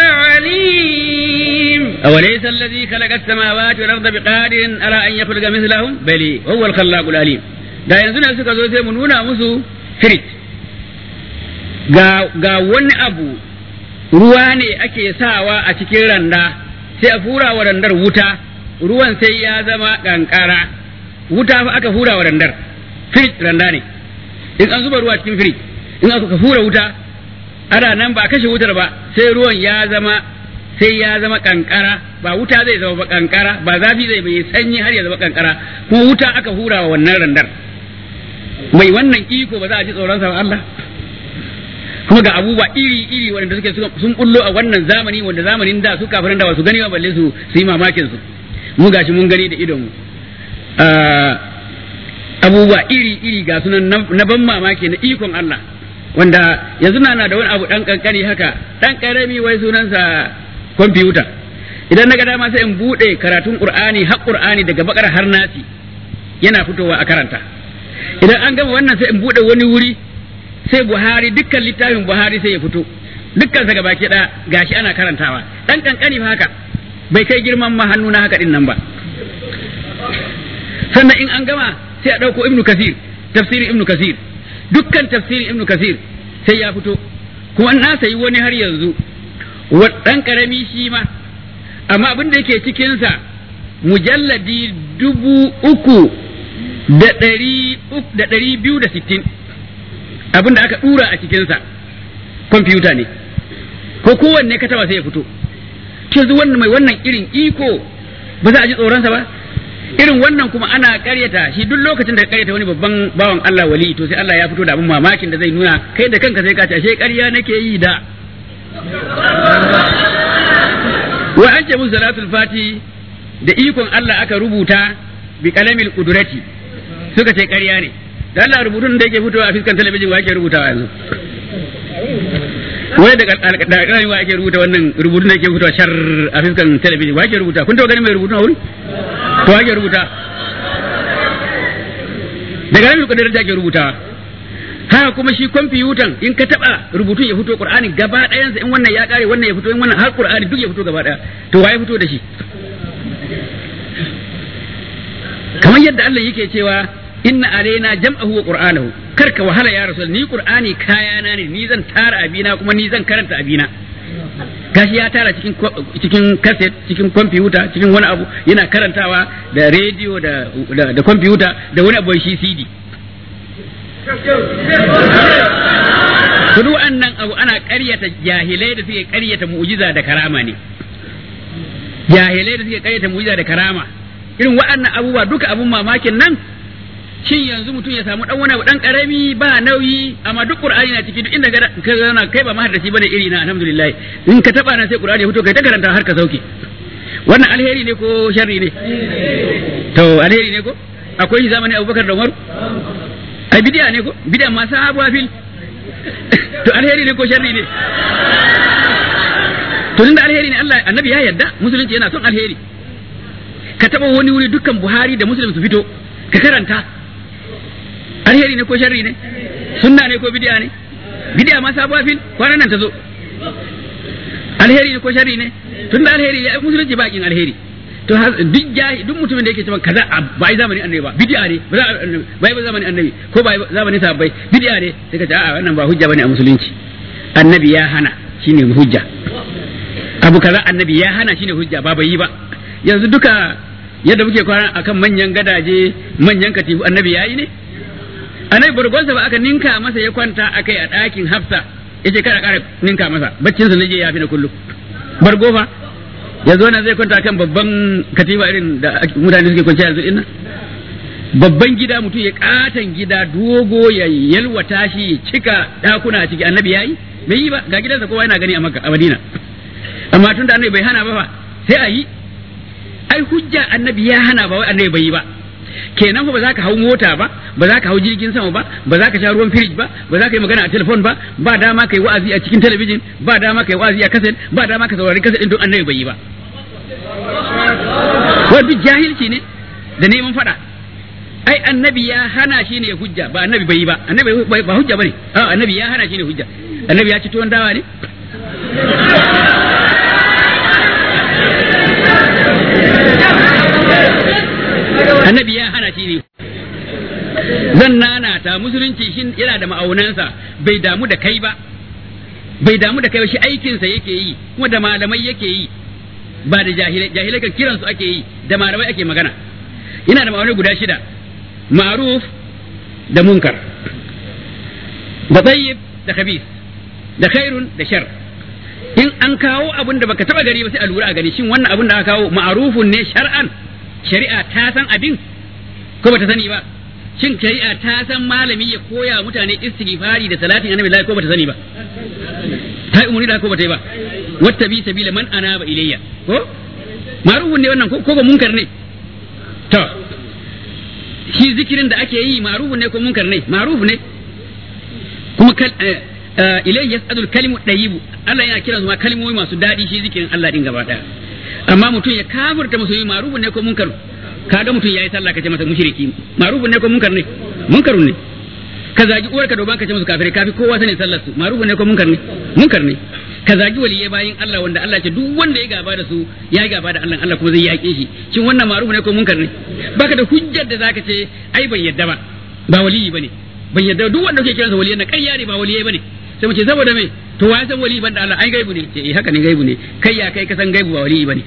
العليم أوليس الذي خلق السماوات والأرض بقادر على أن يخلق مثلهم بل هو الخلاق العليم da yanzu ne suka zo sai mu nuna musu firit ga, ga wani abu ruwa ne ake sawa a cikin randa sai a fura wa randar wuta ruwan sai ya zama kankara wuta fa aka fura wa randar firit randa ne in an zuba ruwa cikin firit in aka fura wuta ana nan ba a kashe wutar ba sai ruwan ya zama sai ya zama kankara ba wuta zai zama ba kankara ba zafi zai bai sanyi har ya zama kankara kuma wuta aka hura wa wannan randar mai wannan iko ba za a ji tsoron sa ba Allah kuma ga abubuwa iri iri wanda suke sun bullo a wannan zamani wanda zamanin da su kafirin da ba su gani ba balle su su yi mamakin su mu gashi mun gani da idon mu abubuwa iri iri ga sunan na ban mamaki na ikon Allah wanda yanzu na na da wani abu dan kankani haka dan karami wai sunansa kwamfuta idan na ga dama sai in bude karatun qur'ani har qur'ani daga bakar har nasi yana fitowa a karanta idan an gama wannan sai in bude wani wuri sai buhari dukkan littafin buhari sai ya fito dukkan sa gabaki da gashi ana karantawa dan kankani fa haka bai kai girman ma hannu na haka din nan ba sannan in an gama sai a dauko ibnu kasir tafsirin ibnu kasir dukkan tafsirin ibnu kasir sai ya fito kuma na sayi wani har yanzu ɗan ƙarami shi ma amma abin da yake cikinsa mujalladi dubu uku da ɗari da ɗari biyu da sittin abin da aka ɗura a cikinsa kwamfuta ne ko kowanne ka taba sai ya fito yanzu wannan mai wannan irin iko ba za a ji tsoronsa ba irin wannan kuma ana karyata shi duk lokacin da karyata wani babban bawan Allah wali to sai Allah ya fito da abin mamakin da zai nuna kai da kanka sai ka ce ashe ƙarya nake yi da wa an ce musu salatul fati da ikon Allah aka rubuta bi kalamil kudurati suka ce ƙarya ne da Allah rubutun da yake fitowa a fiskan talabijin wa ake rubutawa yanzu wai da alƙalami wa ake rubuta wannan rubutun da yake fitowa shar a fiskan talabijin wa ake rubuta kun taɓa ganin mai rubutun a wuri to wa ake rubuta da kalamin kudurati ake rubutawa haka kuma shi kwamfiyutan in ka taba rubutun ya fito qur'ani gaba ɗayansa in wannan ya kare wannan ya fito in wannan har qur'ani duk ya fito gaba ɗaya to waye fito da shi kamar yadda Allah yake cewa inna alaina jam'ahu wa qur'anahu kar ka wahala ya rasul ni qur'ani kayana ne ni zan tara abina kuma ni zan karanta abina gashi ya tara cikin cikin cassette cikin kwamfuta cikin wani abu yana karantawa da rediyo da da kwamfuta da wani abu shi CD Kudu annan abu ana ƙaryata jahilai da suke ƙaryata mu'jiza da karama ne. Jahilai da suke ƙaryata mu'jiza da karama. Irin waɗannan abubuwa duka abun mamakin nan shin yanzu mutum ya samu dan wani abu dan karami ba nauyi amma duk qur'ani na ciki duk inda ka zauna kai ba mahaddaci bane iri na alhamdulillah in ka taba nan sai qur'ani ya fito kai ta karanta har ka sauke wannan alheri ne ko sharri ne to alheri ne ko akwai zamani Abubakar da Umar ai bidiya ne ko bidiya ma sabuwa fil to alheri ne ko sharri ne to tunda alheri ne Allah annabi ya yarda musulunci yana son alheri ka taba wani wuri dukkan Buhari da Muslim su fito ka karanta alheri ne ko sharri ne sunna ne ko bidiya ne bidiya ma sabuwa fil kwanan nan ta zo alheri ne ko sharri ne tunda alheri ya musulunci bakin alheri to duk jahi duk mutumin da yake cewa kaza ba ai zamanin annabi ba bid'a ne ba ba ai zamanin annabi ko ba zamanin sahabbai bid'a ne sai ka ce a wannan ba hujja bane a musulunci annabi ya hana shine hujja abu kaza annabi ya hana shine hujja ba bai yi ba yanzu duka yadda muke kwana akan manyan gadaje manyan katifu annabi ya yi ne annabi burgonsa ba aka ninka masa ya kwanta akai a ɗakin hafsa yace kada ƙara ninka masa baccinsa na je ya fi na kullum bargo fa ya zo nan zai kwanta kan babban katifa irin da mutane suke kwanciya yanzu dinnan babban gida mutum ya katan gida dogo ya yalwata shi ya cika dakuna a ciki annabi yayi bai yi ba ga gidansa kowa yana gani a Makka a Madina amma tun da annabi bai hana ba fa sai a yi ai hujja annabi ya hana ba wai annabi bai yi ba kenan ba za ka hau mota ba ba za ka hau jirgin sama ba ba za ka sha ruwan firij ba ba za ka yi magana a telefon ba ba dama ka yi wa'azi a cikin talabijin ba dama ka yi wa'azi a kaset ba dama ka saurari kaset din don annabi bai yi ba wai duk jahilci ne da neman fada ai annabi ya hana shi ne hujja ba annabi bai yi ba annabi ba hujja bane a annabi ya hana shi ne hujja annabi ya ci tuwon dawa ne annabi ya hana shi ne zan nanata musulunci shi yana da ma'aunansa bai damu da kai ba bai damu da kai ba shi aikinsa yake yi kuma da malamai yake yi ba da jahilai jahilai kan kiransu ake yi da malamai ake magana yana da ma'aunai guda shida ma'ruf da munkar da tayyib da khabith da khairun da shar in an kawo abin da baka taba gari ba sai a lura a gani shin wannan abin da aka kawo ma'rufun ne shar'an shari'a ta san abin ko bata sani ba shin shari'a ta san malami ya koya mutane istighfari da salatin annabi ko bata sani ba ta yi umarni da ko bata yi ba wata bi sabila man anaba ilayya ko ma'rufun ne wannan ko ba munkar ne to shi zikirin da ake yi ma'rufun ne ko munkar ne ma'ruf ne kuma ilayhi yas'adul kalimu dayibu Allah yana kiran ma kalmomi masu daɗi shi zikirin Allah din gaba daya amma mutum ya kafirta musulmi ma'rufun ne ko munkar kaga mutum yayi sallah kace masa mushriki ma'rufun ne ko munkar ne munkarun ne ka zagi uwar ka doban kace musu kafire kafi kowa sani sallar su ma'rufun ne ko munkar ne munkar ne ka zagi waliyai bayin Allah wanda Allah ce duk wanda ya gaba da su ya gaba da Allah Allah kuma zai yaƙe shi shin wannan ma'ruf ne ko munkar ne baka da hujjar da zaka ce ai ban yadda ba ba waliyi bane ban yadda duk wanda kake kiransa waliyan na ƙarya ne ba waliyai bane sai mu ce saboda me to wa san waliyi banda Allah ai gaibu ne ce eh haka ne gaibu ne kai ya kai ka san gaibu ba waliyi bane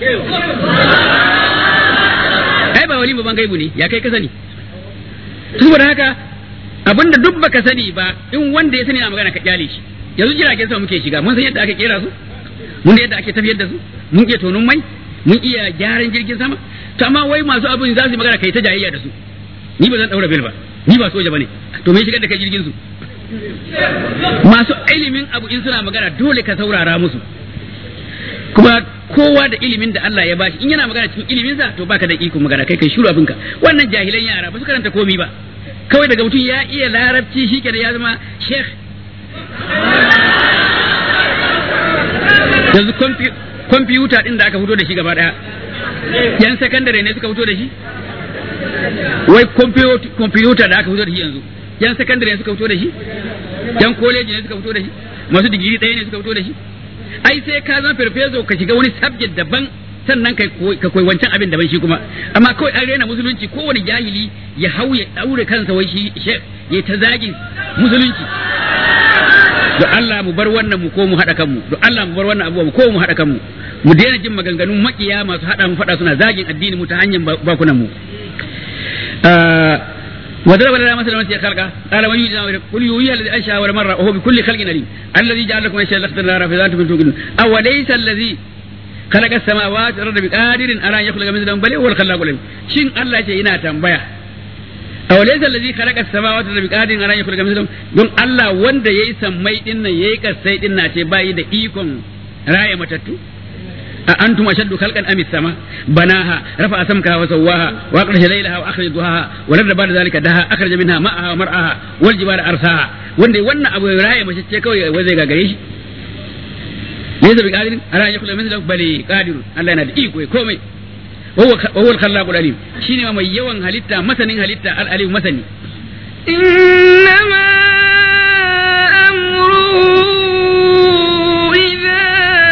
ai ba waliyi ba ban gaibu ne ya kai ka sani saboda haka abinda duk baka sani ba in wanda ya sani na magana ka kyale shi yanzu jiragen sama muke shiga mun san yadda ake kera su mun yadda ake tafiyar da su mun ke tonun mai mun iya gyaran jirgin sama to amma wai masu abin za su yi magana kai ta jayayya da su ni ba zan daura bel ba ni ba soja bane to me shigar da kai jirgin su masu ilimin abu in suna magana dole ka saurara musu kuma kowa da ilimin da Allah ya bashi in yana magana cikin ilimin sa to baka da iko magana kai kai shiru abinka wannan jahilan yara ba su karanta komi ba kawai daga mutum ya iya larabci shi kenan ya zama sheikh yanzu kwamfiyuta din da aka fito da shi gaba daya yan sakandare ne suka fito da shi wai kwamfiyuta da aka fito da shi yanzu yan sakandare ne suka fito da shi yan koleji ne suka fito da shi masu digiri ɗaya ne suka fito da shi ai sai ka zama farfeso ka shiga wani subject daban sannan ka koyi wancan abin daban shi kuma amma kawai an rena musulunci kowane jahili ya hau ya daure kansa wai shi ya ta zagin musulunci don Allah mu bar wannan mu ko mu haɗa kanmu don Allah mu bar wannan abubuwa mu ko mu haɗa kanmu mu daina jin maganganun makiya masu haɗa mu faɗa suna zagin addini mu ta hanyar bakunan mu وضرب لنا مثلا نسي خلقه قال من يجزى قل يوحي الذي انشا اول مره وهو بكل خلق عليم الذي جعل لكم اشياء لخت النار في ذات توقدون او ليس الذي خلق السماوات والارض بقادر على ان يخلق مثلهم بل هو الخلاق العليم شين الله يجي ina tambaya aw laysa allazi khalaqa as-samawati wal ardi biqadirin ala an yakhluqa mithlahum don Allah wanda yayi sammai din nan yayi kasai din na ce bai da ikon raya matattu a antum ashaddu khalqan am sama banaha rafa'a samkaha wa sawwaha wa akhraja laylaha wa akhraja duhaha wa ladda ba'da zalika daha akhraja minha ma'aha wa mar'aha wal jibala arsaha wanda wannan abu raya mace ce kawai wai zai gagare shi laysa biqadirin ala an yakhluqa mithlahum bali qadirun Allah yana da iko komai وهو وهو الخلاق العليم شيني ما يوان هلتا مثلا هلتا العليم مثلا إنما أمره إذا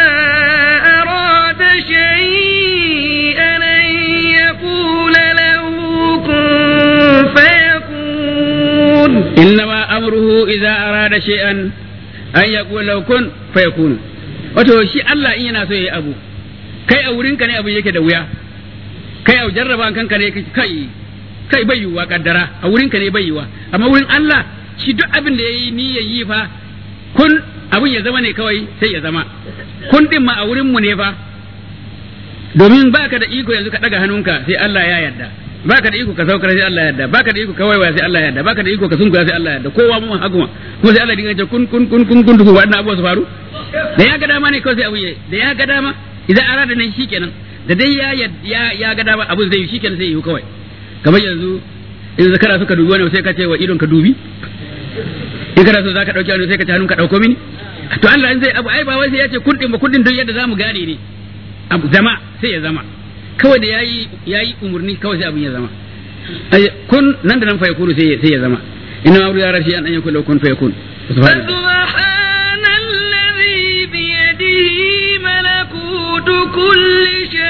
أراد شيئا أن يقول له كن فيكون إنما أمره إذا أراد شيئا أن يقول له كن فيكون wato shi Allah in yana so ya yi abu kai a wurinka ne abu yake da wuya kai a jarraba kanka ne kai kai bai yiwuwa kaddara a wurin ka ne bai yiwuwa amma wurin Allah shi duk abin da yayi niyyar yi fa kun abin ya zama ne kawai sai ya zama kun din ma a wurin mu ne fa domin baka da iko yanzu ka daga hannunka sai Allah ya yarda baka da iko ka saukar sai Allah ya yarda baka da iko ka waiwaya sai Allah ya yarda baka da iko ka sunkuya sai Allah ya yarda kowa mun haguma kuma sai Allah dinga ce kun kun kun kun kun duk wannan abuwa su faru da ya ga dama ne kawai sai abu da ya ga dama idan arada nan shikenan da dai ya ya ya ga dama abin zai yi shikenan sai yi kawai kamar yanzu in zakara suka dubi wani sai ka ce wa idon ka dubi in kana so zaka dauki wani sai ka ce hannun ka dauko mini to Allah in zai abu ai ba wai sai ya ce kundin ba kundin don yadda zamu gane ne abu zama sai ya zama kawai da yayi yayi umurni kawai sai abin ya zama kun nan da nan fa yakunu sai sai ya zama inna amru ya rashi an an yakun law kun fa yakun سبحان الذي بيده ملكوت كل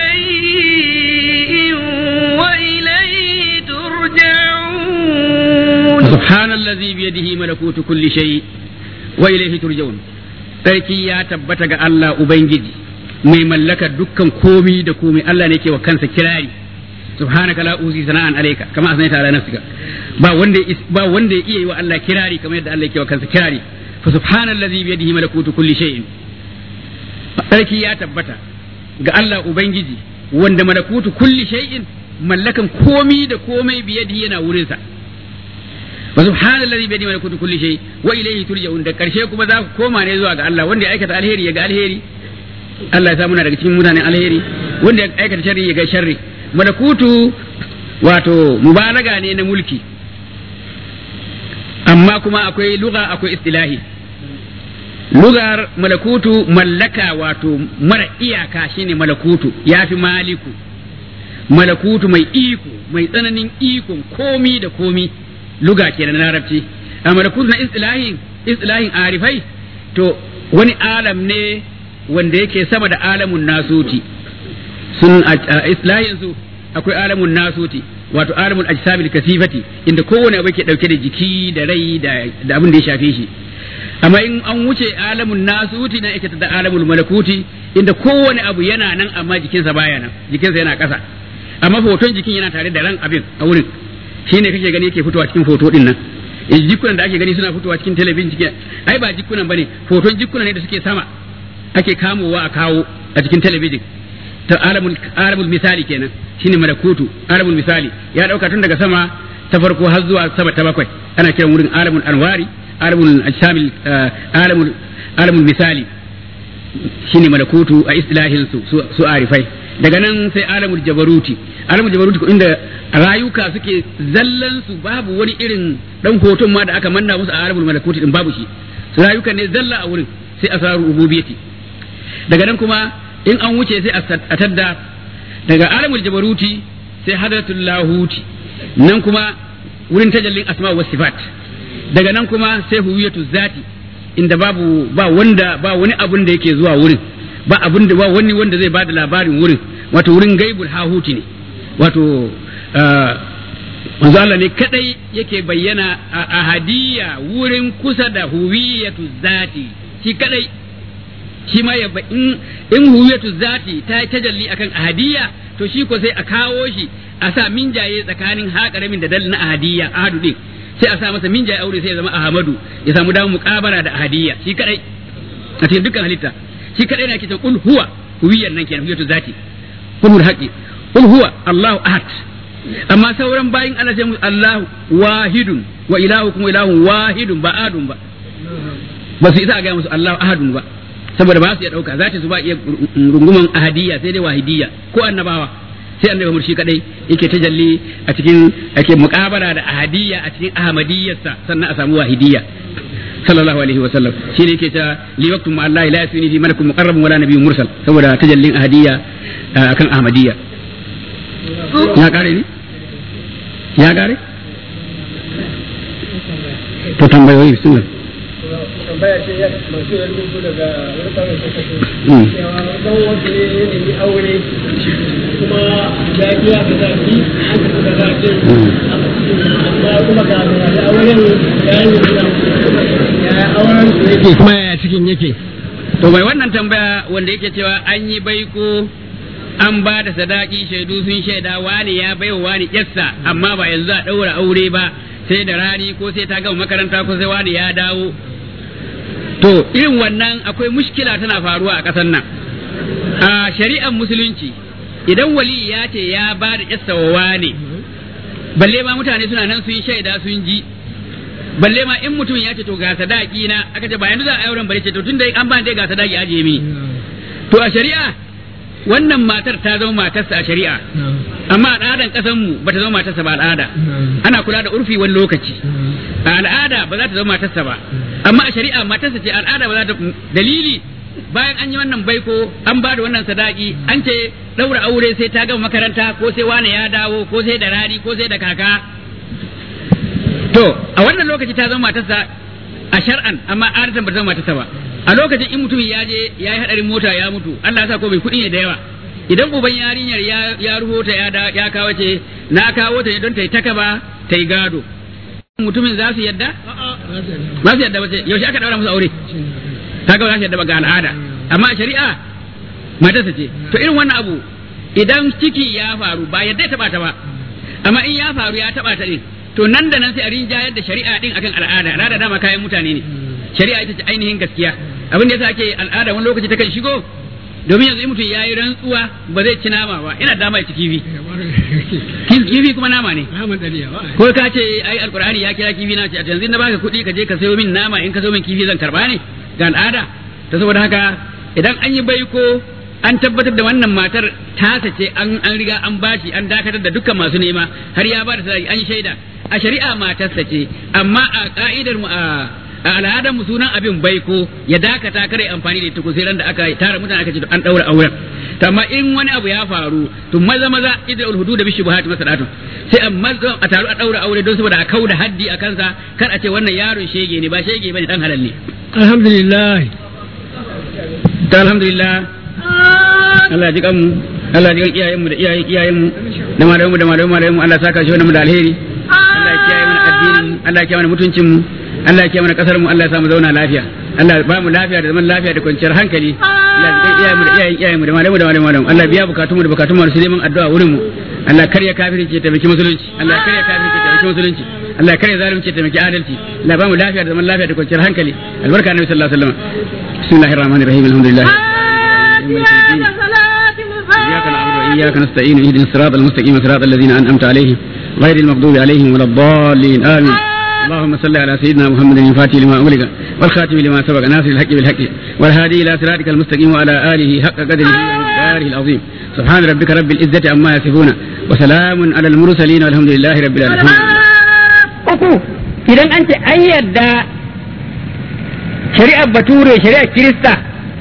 شيء وإليه ترجعون سبحان الذي بيده ملكوت كل شيء وإليه ترجعون sarki ya tabbata ga Allah Ubangiji mai mallaka dukkan komi da komi Allah ne ke wa kansa kirari subhanaka la uzi sana'an alayka kama asnaita ala nafsika ba wanda ba wanda ya iya yi wa Allah kirari kamar yadda Allah yake wa kansa kirari fa subhanallazi bi yadihi malakutu kulli shay'in sarki ya tabbata ga Allah Ubangiji wanda malakutu kulli shay'in mallakan komi da komai bi yadihi yana wurinsa wa subhanallazi bi yadihi malakutu kulli shay wa ilayhi turja'un da karshe kuma za ku koma ne zuwa ga Allah wanda ya aikata alheri ya ga alheri Allah ya sa muna daga cikin mutanen alheri wanda ya aikata sharri ya ga sharri malakutu wato mubalaga ne na mulki amma kuma akwai lugha akwai istilahi lugar malakutu mallaka wato mara iyaka shine malakutu yafi maliku malakutu mai iko mai tsananin ikon komi da komi luga ke na larabci a malakutu na istilahin istilahin arifai to wani alam ne wanda yake sama da alamun nasuti sun a islahin su akwai alamun nasuti wato alamun ajsamil kasifati inda kowane abu ke dauke da jiki da rai da abin da ya shafe shi amma in an wuce alamun nasuti na yake da alamul malakuti inda kowane abu yana nan amma jikinsa baya nan jikinsa yana ƙasa amma hoton jikin yana tare da ran abin a wurin shine kake gani yake fitowa cikin foto din nan jikunan da ake gani suna fitowa cikin talabijin cikin ai ba jikunan bane hoton jikunan ne da suke sama ake kamowa a kawo a cikin talabijin ta alamul alamul misali kenan shine malakutu alamul misali ya dauka tun daga sama ta farko har zuwa sama ta bakwai ana kiran wurin alamul anwari alamul ajsamil alamul alamul misali shine malakutu a istilahin su su arifai daga nan sai alamul jabaruti alamul jabaruti ko inda rayuka suke zallan su babu wani irin dan hoton ma da aka manna musu a alamul malakuti din babu shi su rayuka ne zalla a wurin sai asrarul ububiyyati daga nan kuma in an wuce sai a tadda daga alamul jabaruti sai hadratul lahuti nan kuma wurin tajallin asma wa sifat daga nan kuma sai huwiyatu zati inda babu ba wanda ba wani abun da yake zuwa wurin ba abun da ba wani wanda zai bada labarin wurin wato wurin gaibul hahuti ne wato manzo Allah ne kadai yake bayyana a ahadiyya wurin kusa da huwiyatu zati shi kadai shi ma ya in in huwiyatu zati ta yi tajalli akan ahadiyya to shi ko sai a kawo shi a sa minjaye tsakanin haƙaramin da dal na ahadiyya ahadu din sai a sa masa minjaye aure sai ya zama ahmadu ya samu damar muƙabara da ahadiyya shi kadai a cikin dukkan halitta shi kadai na kitan kul huwa huwiyyar nan kenan huwiyatu zati kulul haqi kul huwa allahu ahad amma sauran bayin Allah sai Allahu wahidun wa ilahukum ilahun wahidun ba adun ba ba su isa a gaya musu Allahu ahadun ba saboda ba su iya dauka za su ba iya runguman ahadiyya sai dai wahidiyya ko annabawa sai annabi murshi kadai yake tajalli a cikin ake muqabara da ahadiyya a cikin ahmadiyyarsa sannan a samu wahidiyya sallallahu alaihi wa sallam shi ne yake ta li waqtum ma Allah la yasuni fi malakun muqarrabun wala nabiyyun mursal saboda tajallin ahadiyya akan ahmadiyya ya kare ne ya kare to tambayoyi sun tambaya ce ya masu yin rubutu daga wani kawai suka ce cewa dan wanda ne ya nemi aure kuma ya biya da zaki an tafi da zakin amma kuma ga da auren ya yi gida ya auren su yake kuma ya cikin yake to bai wannan tambaya wanda yake cewa an yi baiko an ba da sadaki shaidu sun shaida wani ya baiwa wani yassa amma ba yanzu a ɗaura aure ba sai da rani ko sai ta gama makaranta ko sai wani ya dawo to irin wannan akwai mushkila tana faruwa a ƙasar nan a shari'ar musulunci idan wali ya ce ya ba da yassa wa wani balle ma mutane suna nan sun shaida sun ji balle ma in mutum ya ce to ga sadaki na aka ce ba yanzu za a auren bare ce to tunda an ba dai ga sadaki aje mi to a shari'a wannan matar ta zama matarsa a shari'a amma al'adan kasan mu bata zama matarsa ba al'ada ana kula da urfi wani lokaci a al'ada ba za ta zama matarsa ba amma a shari'a matarsa ce al'ada ba za ta dalili bayan an yi wannan baiko an ba da wannan sadaki an ce daura aure sai ta gama makaranta ko sai wane ya dawo ko sai da rani ko sai da kaka to a wannan lokaci ta zama matarsa a shar'an amma adatan ba ta zama matarsa ba a lokacin in mutum ya je ya yi hadarin mota ya mutu Allah sa ko bai kuɗi ne da yawa idan uban yarinyar ya ya ruhota ya da ya kawo ce na kawo ta ne don ta yi takaba ta yi gado mutumin za su yadda ba su yadda ba ce yaushe aka daura musu aure kaga ba za su yadda ba ga al'ada amma a shari'a matarsa ce to irin wannan abu idan ciki ya faru ba yadda ya taba ta ba amma in ya faru ya taba ta din to nan da nan sai a rinjayar da shari'a din akan al'ada al'ada dama kayan mutane ne shari'a ita ce ainihin gaskiya abin da yasa ake al'ada wani lokaci ta kan shigo domin yanzu in mutum ya yi rantsuwa ba zai ci nama ba ina dama ya ci kifi kifi kuma nama ne ko ka ce ai alqur'ani ya kira kifi na ce a yanzu na baka kuɗi ka je ka sayo min nama in ka sayo min kifi zan karba ne ga al'ada ta saboda haka idan an yi baiko an tabbatar da wannan matar tasa ce an an riga an bashi an dakatar da dukkan masu nema har ya ba da sadaki an yi shaida a shari'a matarsa ce amma a ka'idar mu a a al'adar mu sunan abin baiko ya dakata kare amfani da ita ko sai ran da aka tara mutane aka ce an daura auren to amma in wani abu ya faru to maza maza idul hudud bi shubuhat masadatu sai a maza a taru a daura aure don saboda a kauda haddi a kansa kar a ce wannan yaron shege ne ba shege bane dan halal ne alhamdulillah ta alhamdulillah Allah ya ji kanmu Allah ya ji kan iyayenmu da iyayen iyayenmu da malamanmu da malamanmu malamanmu Allah ya saka shi wannan da alheri Allah ya kiyaye mana addinin mu Allah ya kiyaye mana mutuncin mu Allah ya kiyaye mana kasar mu Allah ya samu zauna lafiya Allah ya ba mu lafiya da zaman lafiya da kwanciyar hankali Allah ya ji iyayenmu da iyayen iyayenmu da malamanmu da malamanmu Allah ya biya bukatun mu da bukatun mu su neman addu'a wurin mu Allah karya kafirci ya taimaki musulunci Allah ya karya kafirci ya taimaki musulunci Allah ya karya zalunci ya taimaki adalci Allah ya ba mu lafiya da zaman lafiya da kwanciyar hankali albarka annabi sallallahu alaihi wasallam bismillahir rahmanir rahim alhamdulillah صلاة إياك نستعين اهدنا الصراط المستقيم صراط الذين أنعمت عليهم غير المغضوب عليهم ولا الضالين آمين اللهم صل على سيدنا محمد الفاتح لما أغلق والخاتم لما سبق ناصر الحق بالحق والهادي إلى صراطك المستقيم وعلى آله حق قدره ومقداره العظيم سبحان ربك رب العزة عما يصفون وسلام على المرسلين والحمد لله رب العالمين uku idan an ce an yadda shari'ar bature shari'ar kirista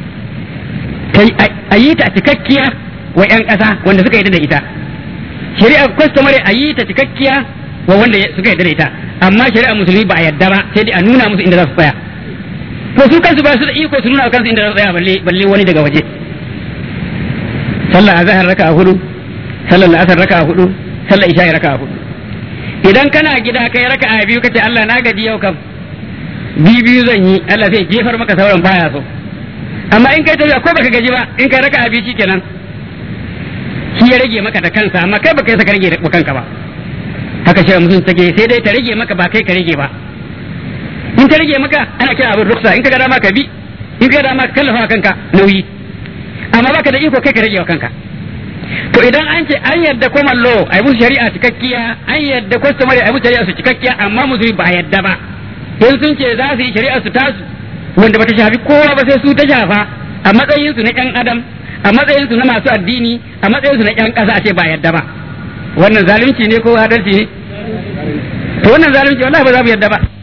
a yi ta cikakkiya wa 'yan ƙasa wanda suka yadda da ita shari'ar kwastomare a yi ta cikakkiya wa wanda suka yadda da ita amma shari'ar musulmi ba a yadda ba sai dai a nuna musu inda za su tsaya to su kansu ba su da iko su nuna kansu inda za su tsaya balle balle wani daga waje sallah azhar raka'a hudu sallar la'asar raka'a hudu sallar isha raka'a hudu idan kana gida kai raka'a biyu kace Allah na gaji yau kam biyu biyu zan yi Allah zai jefar maka sauran baya so amma in kai tafiya ko baka gaji ba in kai raka'a biyu shikenan shi ya rage maka da kansa amma kai baka yi saka rage da kanka ba haka shi mutum take sai dai ta rage maka ba kai ka rage ba in ta rage maka ana kira abin ruksa in ka ga dama ka bi in ka ga dama ka kallafa kanka nauyi amma baka da iko kai ka rage wa kanka to idan an ce an yadda common law a yi musu shari'a cikakkiya an yadda customary a yi musu shari'a su cikakkiya amma musulmi ba a yadda ba in sun ce za su yi shari'a su tasu wanda bata shafi kowa ba sai su ta shafa a matsayin su na yan adam a matsayin su na masu addini a matsayin su na yan kasa a ce ba yadda ba wannan zalunci ne ko adalci ne to wannan zalunci wallahi ba za mu yadda ba